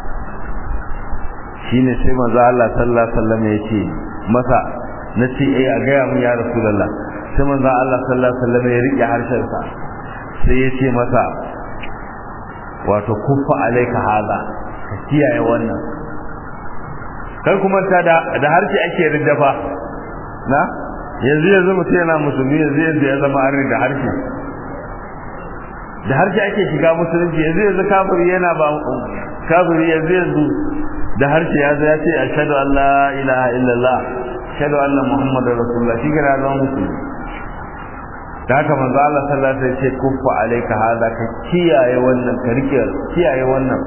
shi ne sai maza Allah sallallahu alaihi wasallam ya ce masa na ce eh a gaya mun ya rasulullah sai maza Allah sallallahu alaihi wasallam ya rike harshensa sai ya ce masa wato kuffa alaika hada ka kiyaye wannan kai kuma ta da da harshe ake riddafa na yanzu yanzu mutum yana musulmi yanzu yanzu ya zama an da harshe da harshe ake shiga musulunci yanzu yanzu kafiri yana ba kafiri yanzu yanzu da harshe ya zo ya ce ashhadu an la ilaha illallah ashhadu anna muhammadar rasulullah shi gara zama musulmi da haka manzo Allah sallallahu alaihi wasallam ya ce kuffa alayka hada ka kiyaye wannan ka rike kiyaye wannan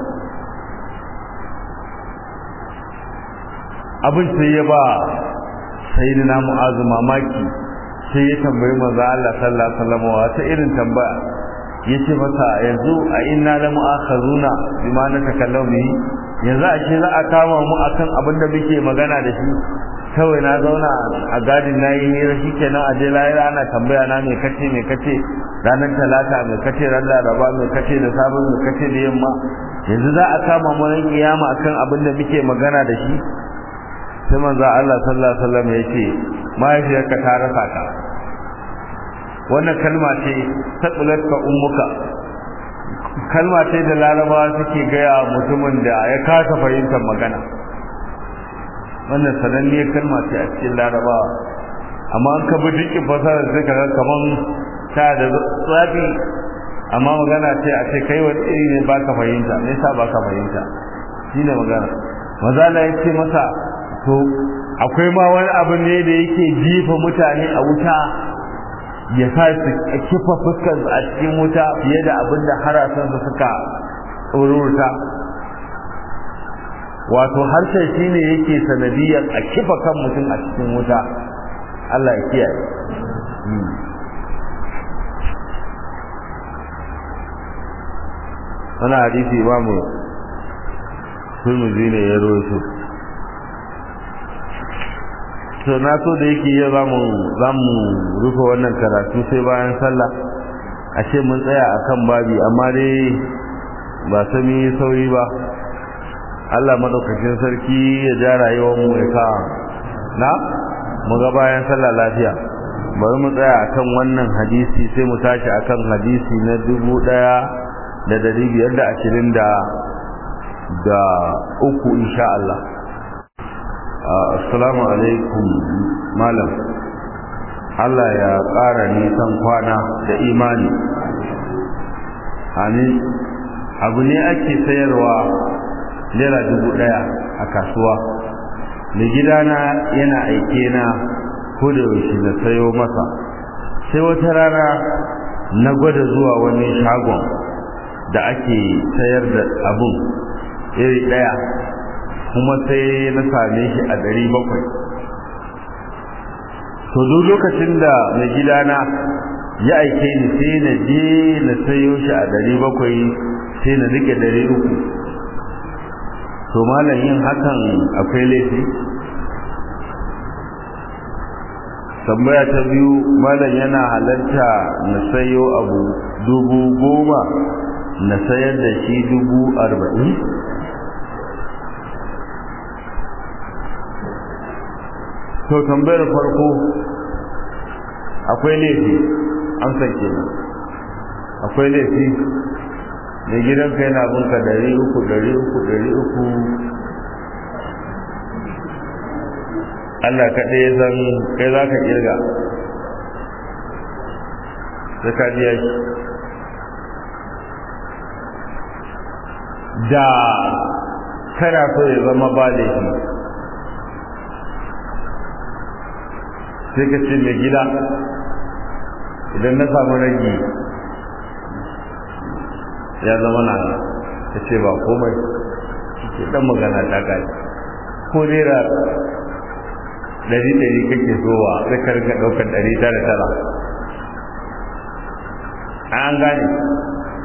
abin sai ya ba sayyidina mu'azu mamaki sai ya tambayi manzo Allah sallallahu alaihi wasallam wata irin tambaya yace masa yanzu a inna la mu'akhazuna bima natakallamu bihi yanzu a ce za a kama mu akan abin da muke magana da shi kawai na zauna a gadin na yi hira shi kenan a je layira ana tambaya na mai kace mai kace ranar talata mai kace ran laraba mai kace da sabon mai kace da yamma yanzu za a kama mu ran kiyama akan abin da muke magana da shi sai manzo Allah sallallahu alaihi wasallam ya ce mahaifiyarka ta rasa ka wannan kalma ce ka ummuka kalma ce da larabawa suke gaya mutumin da ya kasa fahimtar magana wannan sananniyar kalma ce a cikin larabawa amma an ka bi dukkan fasarar sai ka ga kaman ta da tsafi amma magana ce a ce kai wani iri ne baka fahimta me yasa baka fahimta shine magana maza ya ce masa to akwai ma wani abu ne da yake jifa mutane a wuta ya sa su kifa fuskar a cikin wuta fiye da abin da harasan su suka tsorurta wato harshen shine yake sanadiyar a kifa kan mutum a cikin wuta Allah ya kiyaye wani hadisi imamu turmuzi ne ya rawaito to na so da yake yau zamu zamu rufe wannan karatu sai bayan sallah a ce mun tsaya akan babi amma dai ba sami sauri ba Allah madaukakin sarki ya ja rayuwar mu ya ka na mu ga bayan sallah lafiya bari mu tsaya akan wannan hadisi sai mu tashi akan hadisi na dubu ɗaya da dari biyar da ashirin da da uku insha Allah assalamu alaikum malam Allah ya ƙara nisan kwana da imani amin abu ne ake sayarwa naira dubu ɗaya a kasuwa mai gidana yana aike na ko da yaushe na sayo masa sai wata rana na gwada zuwa wani shagon da ake sayar da abun iri ɗaya kuma sai na same shi a ɗari bakwai to duk lokacin da mai gidana ya aike ni sai na je na sayo shi a ɗari bakwai sai na rike ɗari uku to malam yin hakan akwai laifi tambaya ta biyu malam yana halarta na sayo abu dubu goma na sayar da shi dubu arba'in to tambayar farko akwai laifi an sake akwai laifi da gidanka yana bunka dari uku dari uku dari uku Allah kaɗai ya san kai za ka ƙirga sai ka biya shi da kana so ya zama ba laifi sai ka ce mai gida idan na samu ragi ya zama na ka ce ba komai ke dan magana ta gani ko naira ɗari ɗari kake zowa sai ka rinka ɗaukar ɗari tara tara an gane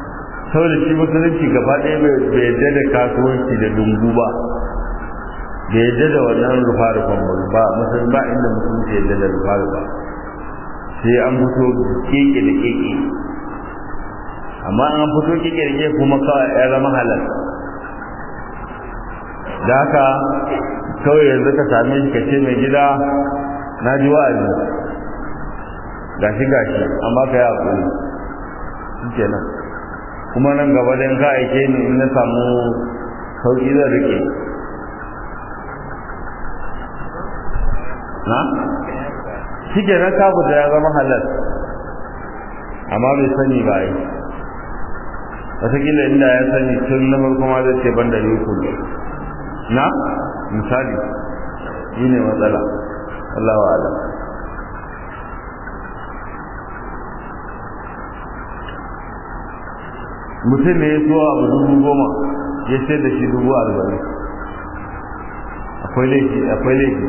saboda shi musulunci gaba ɗaya bai yadda da kasuwanci da dungu ba da yadda da wannan rufa rufan ba musulmi ba inda musulunci yadda da rufa rufa sai an fito keke da keke amma an fito keke da keke kuma kawai ya zama halal da haka kawai yanzu ka same shi ka ce mai gida na ji wa'azi gashi gashi amma ka yi haƙuri shi kenan kuma nan gaba dan ka aike ni in na samu sauƙi zan rike na shi kenan kafu da ya zama halal amma bai sani ba yi wataƙila inda ya sani tun na farko ma zai ce ban da ni kullum na misali shi ne matsala Allah wa alam mutum ne ya so abu dubu goma ya sai da shi dubu arba'in akwai laifi akwai laifi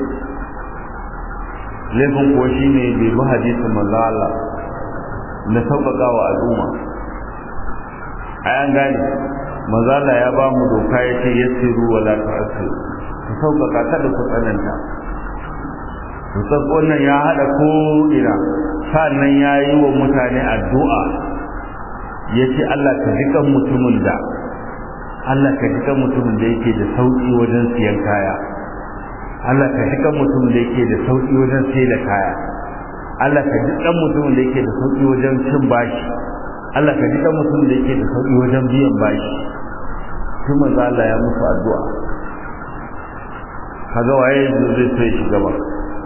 laifin kuwa shi ne bai bi hadisin manzo Allah na sauƙaƙa wa al'umma ayan gane manzo Allah ya ba mu doka ya ce yassiru wa la tu'assiru ku sauƙaƙa kada ku tsananta to wannan ya hada ko ina sannan ya yi wa mutane addu'a ya ce Allah ka ji kan mutumin da Allah ka ji kan mutumin da yake da sauƙi wajen siyan kaya Allah ka ji kan mutumin da yake da sauƙi wajen sai da kaya Allah ka ji kan mutumin da yake da sauƙi wajen cin bashi Allah ka ji kan mutumin da yake da sauƙi wajen biyan bashi tun manzo Allah ya musu addu'a kaga waye zai so ya shiga ba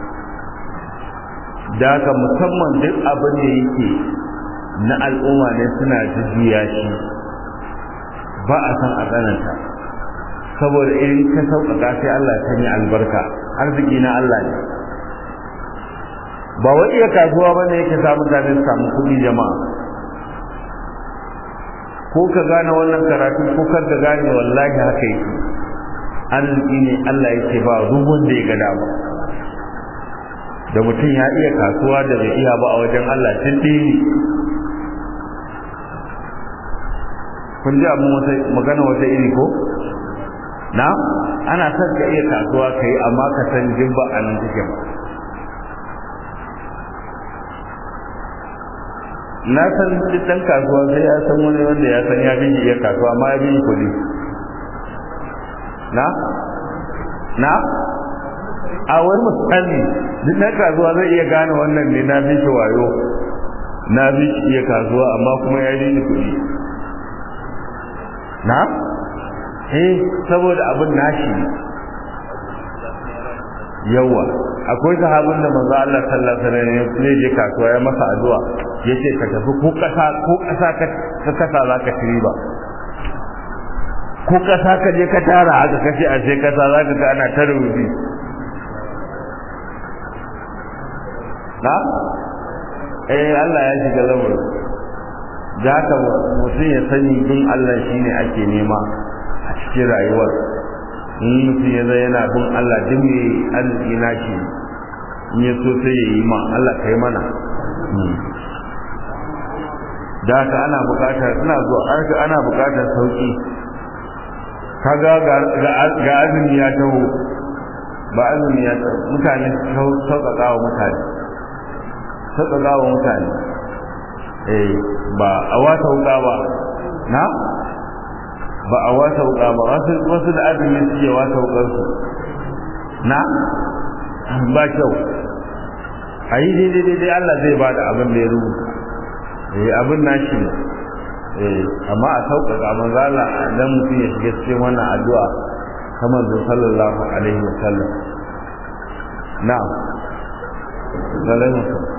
da haka musamman duk abin da yake na al'umma ne suna jujjuya shi ba a san a tsananta saboda irin ka sauƙaƙa sai Allah ya sanya albarka arziki na Allah ne ba wai iya kasuwa ba ne yake samu mutane su samu kuɗi jama'a ko ka gane wannan karatu ko kar ka gane wallahi haka yake arziki ne Allah yake ba duk wanda ya ga dama da mutum ya iya kasuwa da bai iya ba a wajen Allah tindini kun ji abin wata magana wata iri ko na ana son ka iya kasuwa ka yi amma ka san jibba a nan take ba na san dan kasuwa sai ya san wani wanda ya san ya bi iya kasuwa amma ya bi kuɗi na na a wani misali duk na kasuwa zai iya gane wannan ne na bi shi wayo na bi shi iya kasuwa amma kuma ya bi kuɗi na eh saboda abin nashi yawa akwai sahabin da manzo Allah sallallahu alaihi wasallam ne je kasuwa ya masa addu'a yace ka tafi ko kasa ko kasa ka kasa zaka ci ba ko kasa ka je ka tara haka kace a sai kasa zaka ga ana ta rubuci na eh Allah ya shiga lamarin da haka mutum ya sani bin Allah shine ake nema a cikin rayuwar in mutum ya zai yana bin Allah duk mai arziki na shi in ya so sai ya yi ma Allah ka yi mana da haka ana bukatar ina zuwa ana bukatar sauki kaga ga azumi ya taho ba azumi ya taho mutane sauƙaƙa wa mutane sauƙaƙa wa mutane eh ba a wata wuka ba na ba a wata wuka ba wasu wasu da azumi suke wata wukar su na ba kyau a yi daidai daidai Allah zai ba da abin da ya rubuta eh abin nashi ne eh amma a sauƙaƙa manzala dan mutum ya shiga cikin wannan addu'a kamar da sallallahu alaihi wa sallam na'am alaihi wa sallam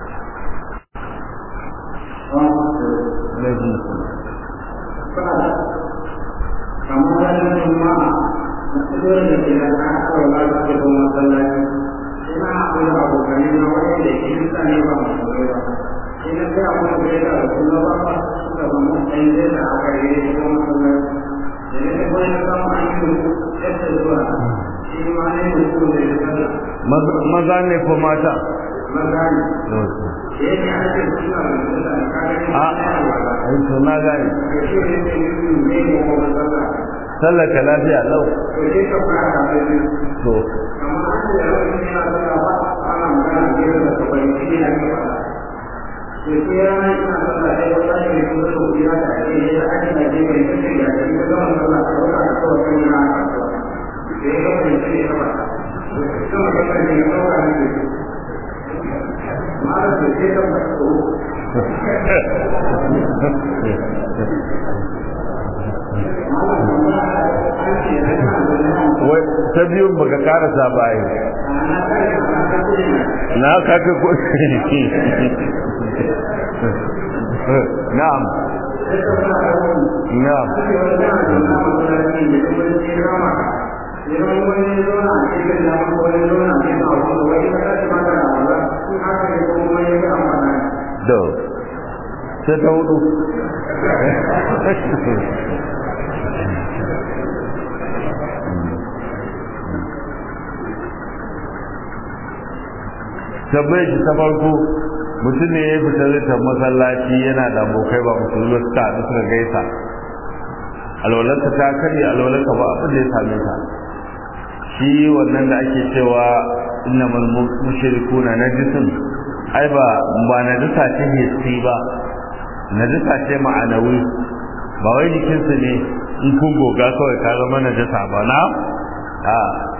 alaihi wa sallam kamar ranar juma'a masu dole da ke da aka kawo ba su ke kuma masallaci ina akwai abokanai na wani da ke nisa ne ba masu rai ba ina sai akwai da ya da su na ba ba suka ba mu ɗan zai da aka yi da kuma masallaci da ne da kawai na samu an yi mutu yadda zuwa shi ma ne mutu da ya sallah maza ne ko mata maza ne da yake ake suna da sallah da kare a ai to na gane da shi ne ne ne ne ko masallaci sallar ka lafiya lau to sai ka fara da shi to amma an da yawa ne yana da ba ana magana ne da ka bai shi ne ka fara to sai yana ina sallah sai wata ne kuma to ya da shi ne da ake da ke mai shi ya shi da wannan sallah ko da ko da ne na sai ga mai shi ka fara to kuma ka ne ka fara ne ma da sai ka fara wai ta biyun baka karasa bayi na kaka ko na'am na'am do sai ta hudu tabbai shi ta farko mutum ne ya fita zai masallaci yana da abokai ba musulmi suka haɗu suka gaisa alwalarka ta karya alwalarka ba abin da ya same ta shi wannan da ake cewa inna mal mushrikuna najisun ai ba ba najisa ce hissi ba najisa ce ma'anawi ba wai jikinsu ne in kun goga kawai ka zama najisa ba na a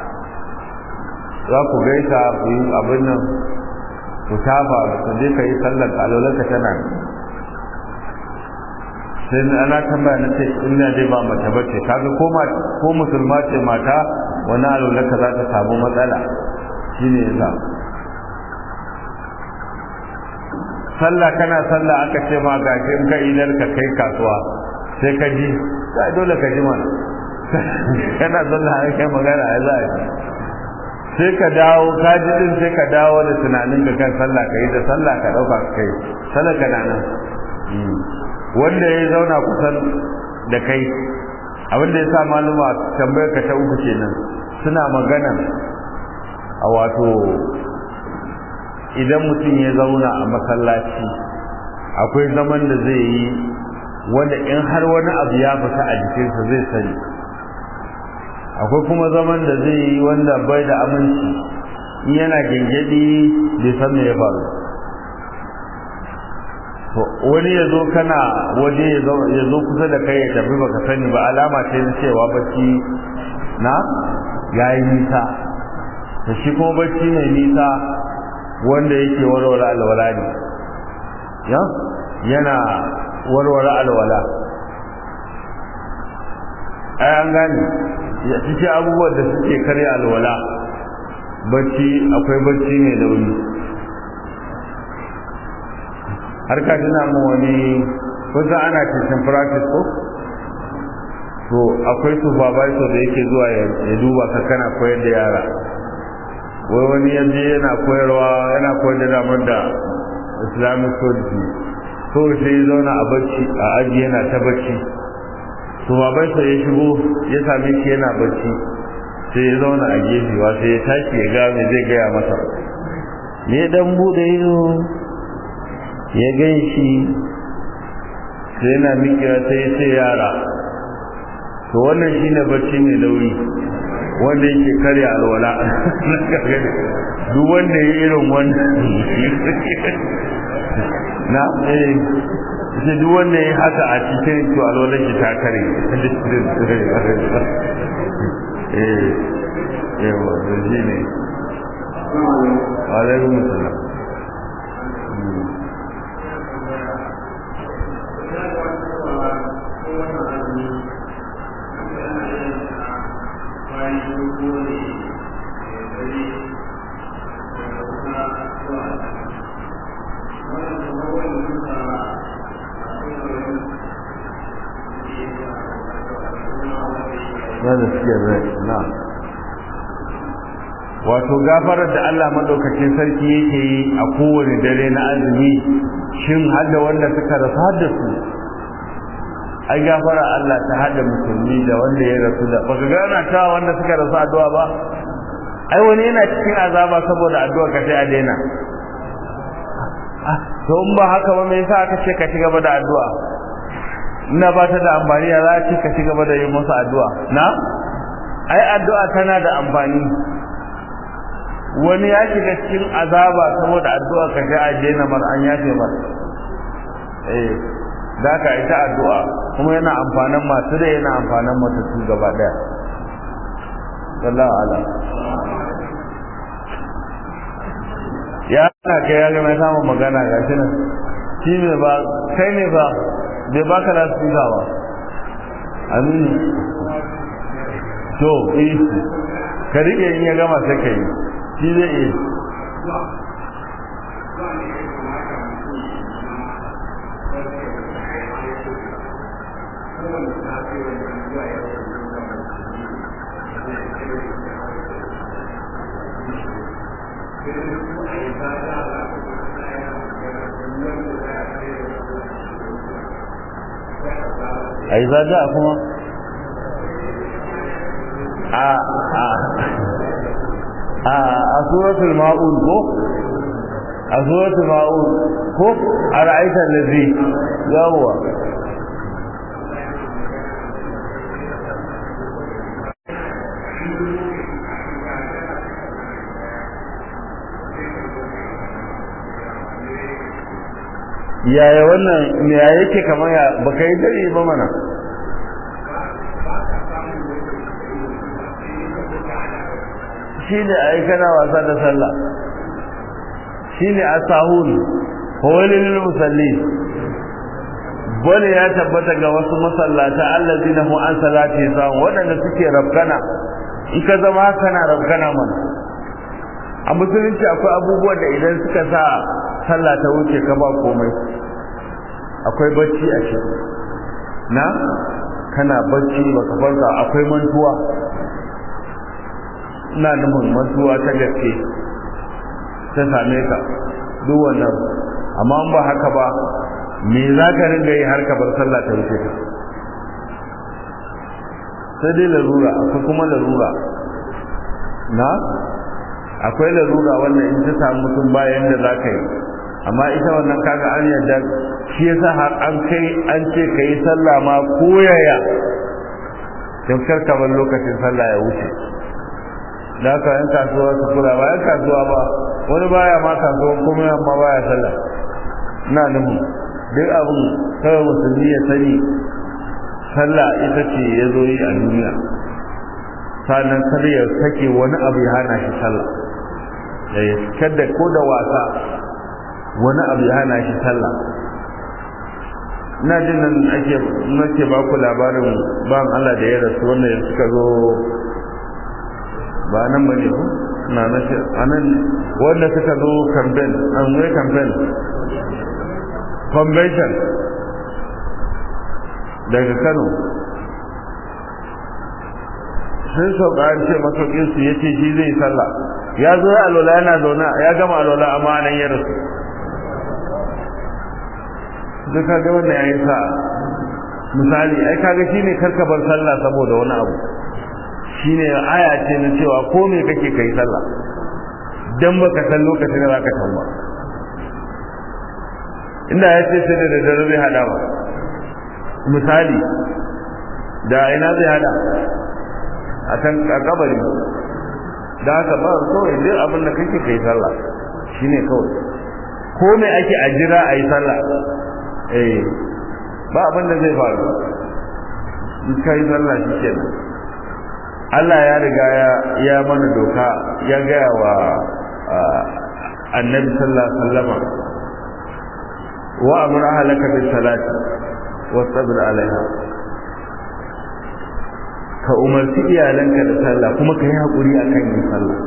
za ku gaisa ku yi abin nan ku tafa ku je ka yi sallar alolarka tana sai ana tambaya na ce ina dai ba mace bace kaga ko ko musulma ce mata wani alolarka za ta samu matsala shine yasa sallah kana sallah aka ce ma gashi in ka idar ka kai kasuwa sai ka ji sai dole ka ji mana kana sallah ai kai magana ai za a sai ka dawo ka ji din sai ka dawo da tunanin ka kan sallah ka yi da sallah ka dauka ka kai sallah ka nan wanda ya zauna kusan da kai abin da ya sa maluma tambayar ka ta uku kenan suna magana a wato idan mutum ya zauna a masallaci akwai zaman da zai yi wanda in har wani abu ya fita a jikinsa zai sani akwai kuma zaman da zai yi wanda bai da aminci in yana gengedi bai san me ya faru to wani ya zo kana waje ya zo kusa da kai ya tafi baka sani ba alama ce na cewa bacci na ya yi nisa to shi kuma bacci mai nisa wanda yake warware alwala ne ya yana warware alwala ai an gane ya cikin abubuwan da suke karya alwala bacci akwai bacci mai nauyi har ka tuna mu wani kusa ana cikin practice ko to akwai supervisor da yake zuwa ya duba ka kana koyar da yara wai wani yanzu yana koyarwa yana koyar da damar da islamic studies so sai ya zauna a bacci a aji yana ta bacci to babansa ya shigo ya same shi yana bacci sai ya zauna a gefe wa sai ya tashi ya ga me zai gaya masa ne dan bude ido ya gan shi sai yana miƙewa sai ya ce yara to wannan shine bacci mai lauri wanda yake karya alwala duk wanda ya irin wannan na eh ce duk wanda ya haka a cikin to alwalar shi ta kare eh yawa da shi ne alaikum salam na gaskiyar rai na wato gafarar da Allah madaukakin sarki yake yi a kowane dare na azumi shin hada wanda suka rasu hada su ai gafara Allah ta hada musulmi da wanda ya rasu da baka gana ta wanda suka rasu addu'a ba ai wani yana cikin azaba saboda addu'a ka sai a daina to in ba haka ba me yasa aka ce ka ci gaba da addu'a ina ba ta da amfani ya za ci ka ci gaba da yin masa addu'a na ai addu'a tana da amfani wani ya shiga cikin azaba saboda addu'a ka ga aje na mar an yafe mar eh da ka ita addu'a kuma yana amfanin masu da yana amfanin matattu gaba daya sallallahu alaihi ya na kai ya ga mai samun magana ga shi nan shi ne ba kai ne ba bai baka da su ba aminu to eh ka rike in ya gama sai kai shi zai iya a yi zaga kuma a a a a suratul ma'un ko a suratul ma'un ko a ra'aitar lazi yawwa yaya wannan me ya yake kamar ya baka yi dare ba mana shi ne a yi kana wasa da sallah shi ne a sahun hawalin musalli bane ya tabbata ga wasu masallata allazi na mu an salati sahun waɗanda suke rabkana in ka zama kana rabkana mana a musulunci akwai abubuwan da idan suka sa sallah ta wuce ka ba komai akwai bacci a shi na kana bacci baka farka akwai mantuwa ina nufin mantuwa ta gaske ta same ka duk wannan amma ba haka ba me za ka ringa yi har ka bar sallah ta wuce ka sai dai larura akwai kuma larura na akwai larura wannan in ta samu mutum bayan da za ka yi amma ita wannan kaga an yadda shi yasa har an kai an ce ka yi sallah ma koyaya don karka bar lokacin sallah ya wuce da haka yan kasuwa su kula ba yan kasuwa ba wani baya ma kasuwa kuma amma baya sallah na nuhu duk abin kawai musulmi ya sani sallah ita ce ya zo yi a duniya sannan kada ya sake wani abu ya hana shi sallah kada ko da wasa wani abu ya hana shi sallah ina jin nan ake nake ba ku labarin ban Allah da ya rasu wanda ya suka zo ba nan ba ne ko na nace anan wanda suka zo campaign an wai campaign convention daga Kano sun sauka an ce masaukin su yace shi zai sallah ya zo ya alola yana zauna ya gama alola amma nan ya rasu duk kaga wannan yayin sa misali ai kaga shine karkabar sallah saboda wani abu shine aya ce na cewa ko me kake kai sallah dan baka san lokacin da zaka tamba inda ya ce sai da daddare zai hada ba misali da ina zai hada a kan kabari da haka ba kawai duk abin da kake kai sallah shine kawai ko me ake a jira a yi sallah eh ba abin da zai faru in kai sallah shi kenan Allah ya riga ya ya mana doka ya gaya wa annabi sallallahu alaihi wasallam wa amur ahlaka bis salati wastabir alaiha ka umarci iyalanka da sallah kuma ka yi haƙuri a kan yin sallah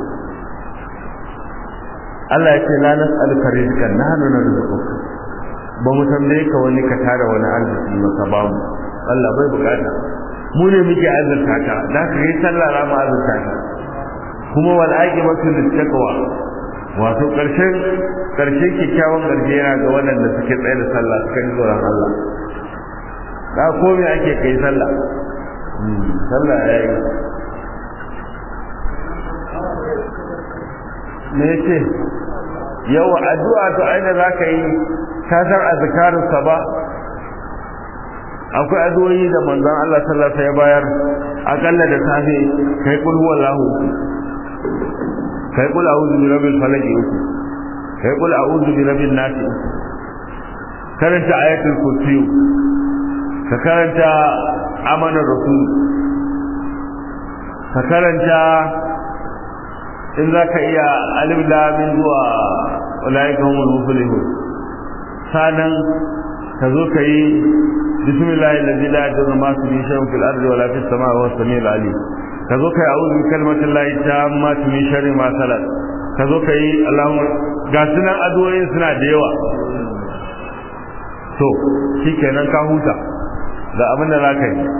Allah ya ce la nas'aluka rizqan nahnu narzuquka ba mu tambaye ka wani ka tara wani arziki ba ka ba mu Allah bai bukata mu ne muke azurta ka da ka yi sallah ra mu azurta ka kuma wal aqibatu littaqwa wato karshen karshen kikkiawan garje yana ga waɗanda suke tsaye da sallah suka ji tsoron Allah da ko me ake kai sallah sallah ya yi me yace yawa addu'a to aina za ka yi ka san azkarun sa ba akwai addu'o'i da manzon Allah sallallahu alaihi ya bayar akalla da safe kai kul huwallahu kai kul a'udhu bi rabbil falaq uku kai kul a'udhu bi rabbin nas karanta ayatul kursi ka karanta amanar rasul ka karanta in za ka iya alif lamin zuwa ulaika humul muflihun sanan ka zo ka yi bismillahi allazi la yadurru ma fi shay'in fil ardi wala fis samai wa samiul alim ka zo ka yi a'udhu bi kalimatillahi tammati min sharri ma khalaq ka zo ka yi allahumma ga sunan addu'o'in suna da yawa to shikenan ka huta ga abin da za ka yi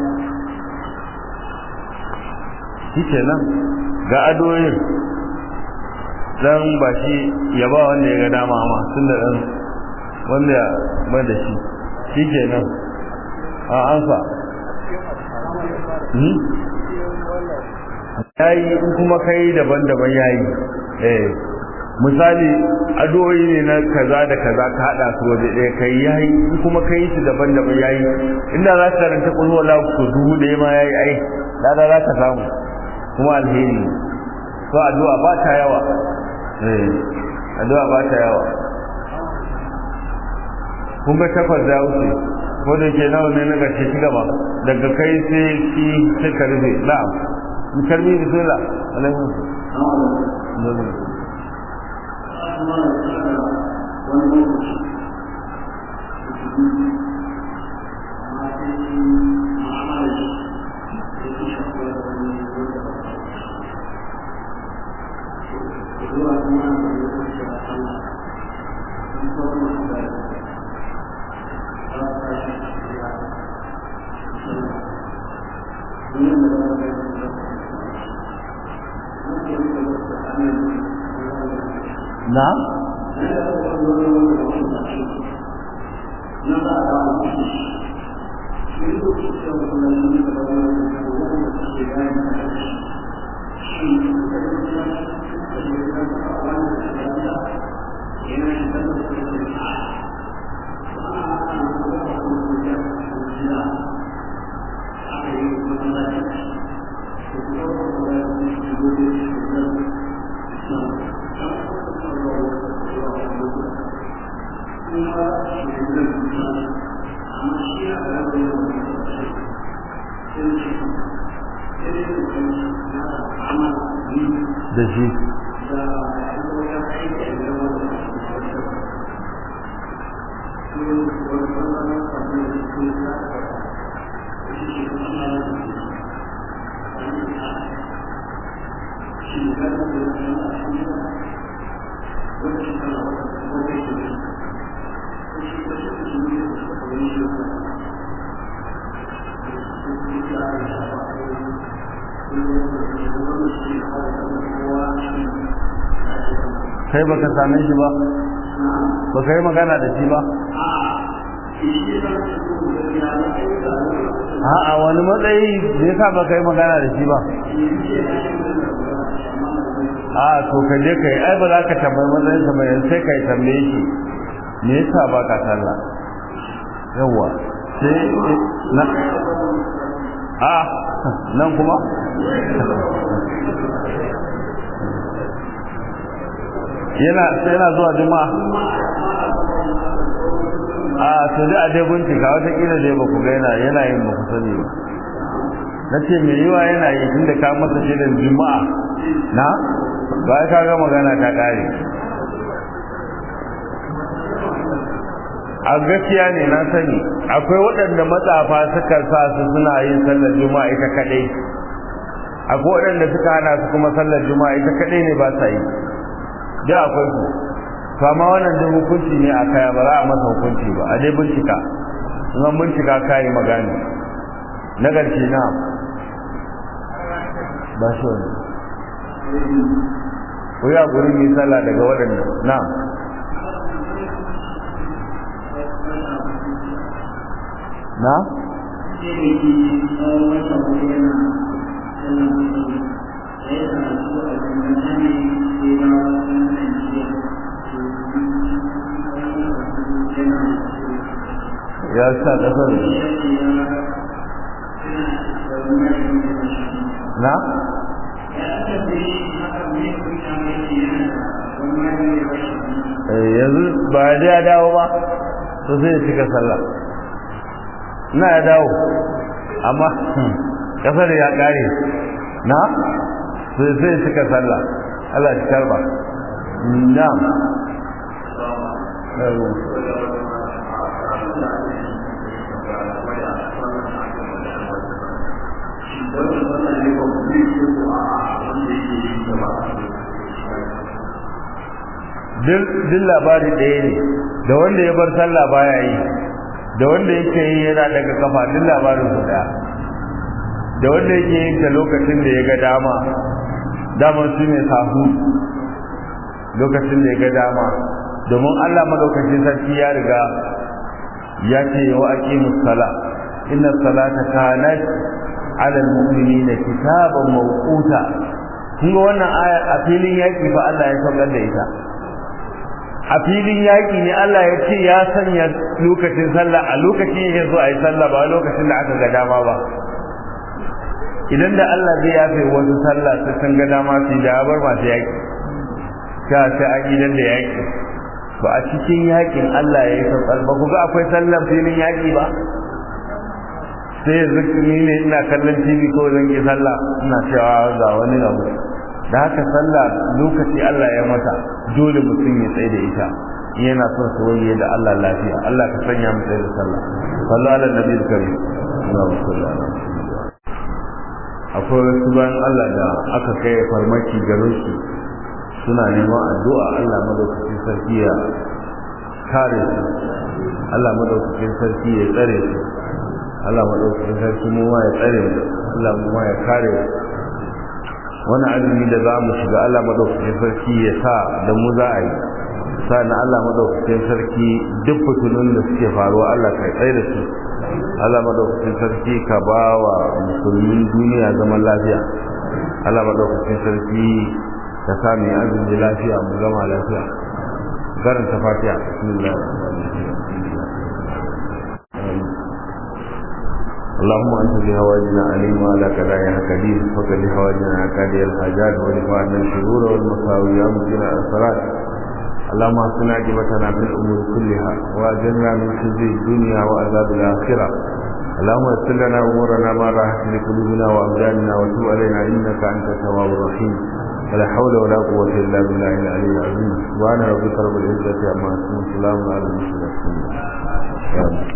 shikenan ga addu'o'in dan ba shi ya ba wanda ya ga dama ma tun da dan wanda ya ba da shi shi kenan a ansa yayi in kuma kai daban-daban yayi eh misali addu'o'i ne na kaza da kaza ka hada su waje ɗaya kai yayi in kuma kai su daban-daban yayi inda za ka karanta kullu wala ku dubu da ma yayi ai da za ka samu kuma alheri to addu'a ba ta yawa eh addu'a ba ta yawa kun ga takwas da wuce ko da ke nawa ne na gaske shi gaba daga kai sai ki sai ka rufe na'am mu karbi bismillah alaihi na da shi kai baka same shi ba ba ka yi magana da shi ba a'a wani matsayi da ya sa ba ka yi magana da shi ba a to ka je ka yi ai ba za ka tambayi matsayin sa mai sai ka yi tambaye shi me yasa ba ka sallah yawa sai na a nan kuma yana sai yana zuwa juma'a a to dai a dai bincika wata kila dai ba ku ga yana yana yin ba ku sani ba na ce mai yiwa yana yi tunda ka masa shirin juma'a na ba ka ga magana ta kare a gaskiya ne na sani akwai waɗanda matsafa suka sa su suna yin sallar juma'a ita kadai akwai waɗanda suka hana su kuma sallar juma'a ita kadai ne ba sa yi da akwai su to amma wannan duk hukunci ne a kaya ba za a masa hukunci ba a dai bincika in an bincika kayi magani na ƙarshe na ba shi wani ko ya guri mai sallah daga waɗannan na na ya sa kasar na yanzu ba ya ya dawo ba to sai ya cika sallah na ya dawo amma kasar ya kare na sai sai ya cika sallah Allah ya karba na'am duk labari ɗaya ne da wanda ya bar sallah baya yi da wanda yake yi yana daga kafa duk labarin su ɗaya da wanda yake yin ta lokacin da ya ga dama dama su ne sahu lokacin da ya ga dama domin Allah madaukakin sarki ya riga ya ce wa aqimus sala inna salata kanat ala almu'minina kitaban mawquta kun ga wannan aya a filin yaki fa Allah ya saukar da ita a filin yaki ne Allah ya ce ya sanya lokacin sallah a lokacin yake so a yi sallah ba lokacin da aka ga dama ba idan da Allah zai yafe wasu sallah sai sun ga dama su da bar masu yaki ta sai an idan da yaki ba a cikin yakin Allah ya yi saukar ba ku ga akwai sallar filin yaki ba sai yanzu ni ne ina kallon TV ko zan yi sallah ina cewa ga wani abu da haka sallah lokaci Allah ya mata dole mutum ya tsaye da ita yana son su wani da Allah lafiya Allah ka sanya mu tsaye da sallah sallu ala nabi karim Allahumma salli ala akwai wasu bayan Allah da aka kai farmaki garin su suna neman addu'a Allah madaukakin sarki ya kare su Allah madaukakin sarki ya tsare su Allah madaukakin sarki mu ma ya tsare mu Allah mu ma ya kare mu wani azumi da za mu shiga Allah madaukakin sarki ya sa da mu za a yi sa'an Allah madaukakin sarki duk fitunun da suke faruwa Allah kai tsaye da su Allah madaukakin sarki ka ba wa musulmin duniya zaman lafiya Allah madaukakin sarki ka sa mu azumi lafiya mu gama lafiya karanta fatiha bismillah اللهم انت بهواجنا عليم وعلى كدايا كدير فقد هواجنا كادي الحاجات ورفعنا الشرور والمساوي يا مكين الصلاة اللهم اصلنا عاقبتنا في الامور كلها واجرنا من خزي الدنيا وعذاب الاخره اللهم يسر لنا امورنا ما راحت لقلوبنا وابداننا وتب علينا انك انت التواب الرحيم ولا حول ولا قوه الا بالله العلي العظيم سبحان ربك رب العزه عما يصفون سلام على المرسلين